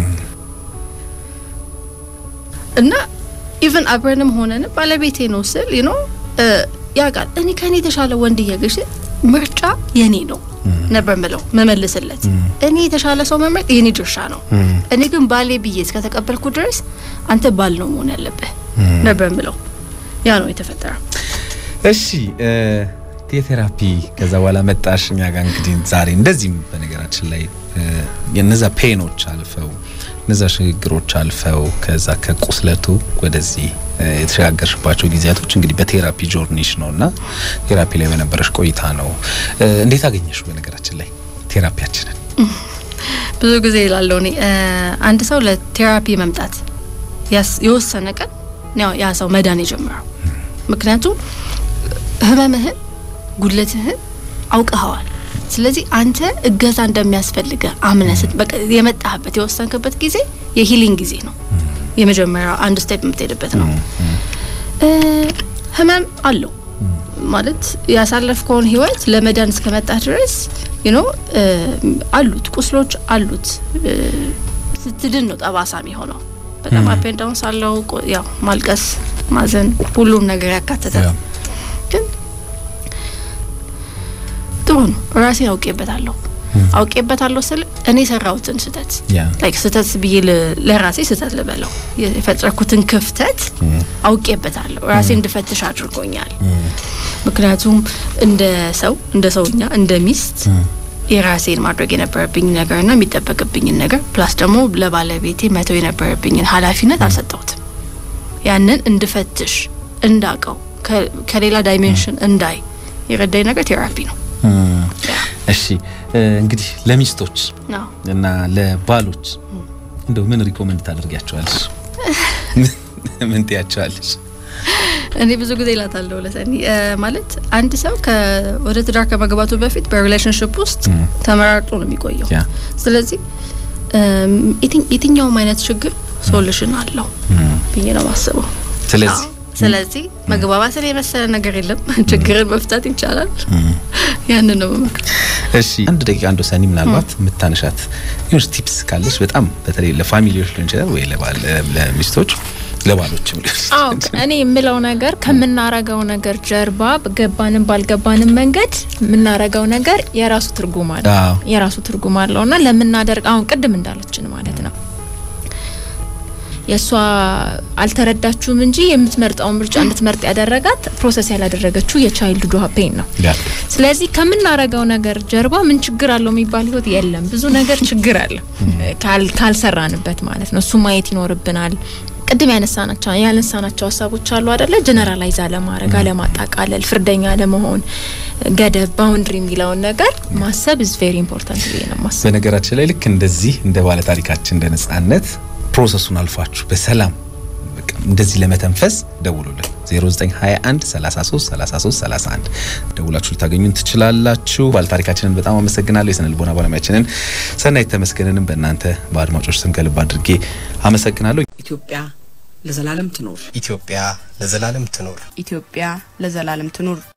እና ኢቨን አብረንም ሆነን ባለቤቴ ነው ስል ዩ ኖ ያውቃል። እኔ ከእኔ የተሻለ ወንድ እያገሽ ምርጫ የኔ ነው ነበር ምለው መመልስለት። እኔ የተሻለ ሰው መምረጥ የኔ ድርሻ ነው። እኔ ግን ባሌ ብዬ እስከተቀበልኩ ድረስ አንተ ባል ነው መሆን ያለብህ ነበር ምለው። ያ ነው የተፈጠረው። እሺ የቴራፒ ከዛ በኋላ መጣሽ እኛ ጋር እንግዲህ ዛሬ እንደዚህም በነገራችን ላይ የነዛ ፔኖች አልፈው እነዛ ሽግግሮች አልፈው ከዛ ከቁስለቱ ወደዚህ የተሸጋገርሽባቸው ጊዜያቶች እንግዲህ በቴራፒ ጆርኒሽ ነው እና ቴራፒ ላይ በነበረሽ ቆይታ ነው። እንዴት አገኘሽ? በነገራችን ላይ ቴራፒያችንን ብዙ ጊዜ ይላለው እኔ አንድ ሰው ለቴራፒ መምጣት የወሰነ ቀን ያ ሰው መዳን የጀመረው ምክንያቱም ህመምህን ጉድለትህን አውቀኸዋል። ስለዚህ አንተ እገዛ እንደሚያስፈልገ አምነህ የመጣህበት የወሰንክበት ጊዜ የሂሊንግ ጊዜ ነው። የመጀመሪያው አንድ ስቴፕ የምትሄድበት ነው። ህመም አለው ማለት ያሳለፍከውን ህይወት ለመዳን እስከመጣህ ድረስ ዩ ኖ አሉት ቁስሎች አሉት። ስትድን ነው ጠባሳ የሚሆነው። በጣም አፔን ዳውን ሳለው ያው ማልቀስ፣ ማዘን ሁሉም ነገር ያካተተ ግን ጥሩ ነው። ራሴን አውቄበታለሁ አውቄበታለሁ ስል እኔ የሰራሁትን ስህተት ላይክ ስህተት ብዬ ለራሴ ስህተት ልበለው የፈጠርኩትን ክፍተት አውቄበታለሁ። ራሴ እንድፈትሽ አድርጎኛል። ምክንያቱም እንደ ሰው እንደ ሰውኛ እንደ ሚስት የራሴን ማድረግ የነበረብኝ ነገርና የሚጠበቅብኝን ነገር ፕላስ ደግሞ ለባለቤቴ መተው የነበረብኝን ኃላፊነት አልሰጠሁትም። ያንን እንድፈትሽ እንዳቀው ከሌላ ዳይሜንሽን እንዳይ የረዳኝ ነገር ቴራፒ ነው። እሺ እንግዲህ ለሚስቶች እና ለባሎች እንደው ምን ሪኮመንድ ታደርጊያቸዋለሽ? ምን ትያቸዋለሽ? እኔ ብዙ ጊዜ እላታለሁ ለሰኒ ማለት አንድ ሰው ወደ ትዳር ከመግባቱ በፊት በሪሌሽንሽፕ ውስጥ ተመራርጦ ነው የሚቆየው። ስለዚህ የትኛውም አይነት ችግር ሶሉሽን አለው ብዬ ነው ማስበው። ስለዚህ ስለዚህ መግባባትን የመሰለ ነገር የለም። ችግርን መፍታት ይቻላል። ያንን ነው መመክር። እሺ አንድ ደቂቃ አንዶ ሰኒ ምናልባት የምታነሻት ዩኒቨርስ ቲፕስ ካለሽ በጣም በተለይ ለፋሚሊዎች ሊሆን ይችላል ወይ ለሚስቶች ለባሎችም አዎ እኔ የምለው ነገር ከምናረገው ነገር ጀርባ ገባንም ባልገባንም መንገድ የምናረገው ነገር የራሱ ትርጉም አለው የራሱ ትርጉም አለውና ለምናደርግ አሁን ቅድም እንዳለችን ማለት ነው የእሷ አልተረዳችሁም እንጂ የምትመርጠውን ምርጫ እንድትመርጥ ያደረጋት ፕሮሰስ ያላደረገችው የቻይልድ ዱሃ ፔን ነው። ስለዚህ ከምናረገው ነገር ጀርባ ምን ችግር አለው የሚባል ህይወት የለም። ብዙ ነገር ችግር አለ ካልሰራንበት ማለት ነው። እሱ ማየት ይኖርብናል። ቅድም ያነሳናቸው ያነሳናቸው ሀሳቦች አሉ አደለ? ጀነራላይዝ አለማድረግ፣ አለማጣቃለል፣ ፍርደኛ አለመሆን፣ ገደብ ባውንድሪ የሚለውን ነገር ማሰብ ኢዝ ቬሪ ኢምፖርታንት ብዬ ነው ማሰብ። በነገራችን ላይ ልክ እንደዚህ እንደ ባለ ታሪካችን እንደ ነጻነት ፕሮሰሱን አልፋችሁ በሰላም እንደዚህ ለመተንፈስ ደውሉልን 0921 33 33 31 ደውላችሁ ልታገኙን ትችላላችሁ። ባለታሪካችንን በጣም አመሰግናለሁ። የስነ ልቦና ባለሙያችንን ሰናይት ተመስገንንም በእናንተ በአድማጮች ስም ከልብ አድርጌ አመሰግናለሁ። ኢትዮጵያ ለዘላለም ትኖር። ኢትዮጵያ ለዘላለም ትኖር። ኢትዮጵያ ለዘላለም ትኑር።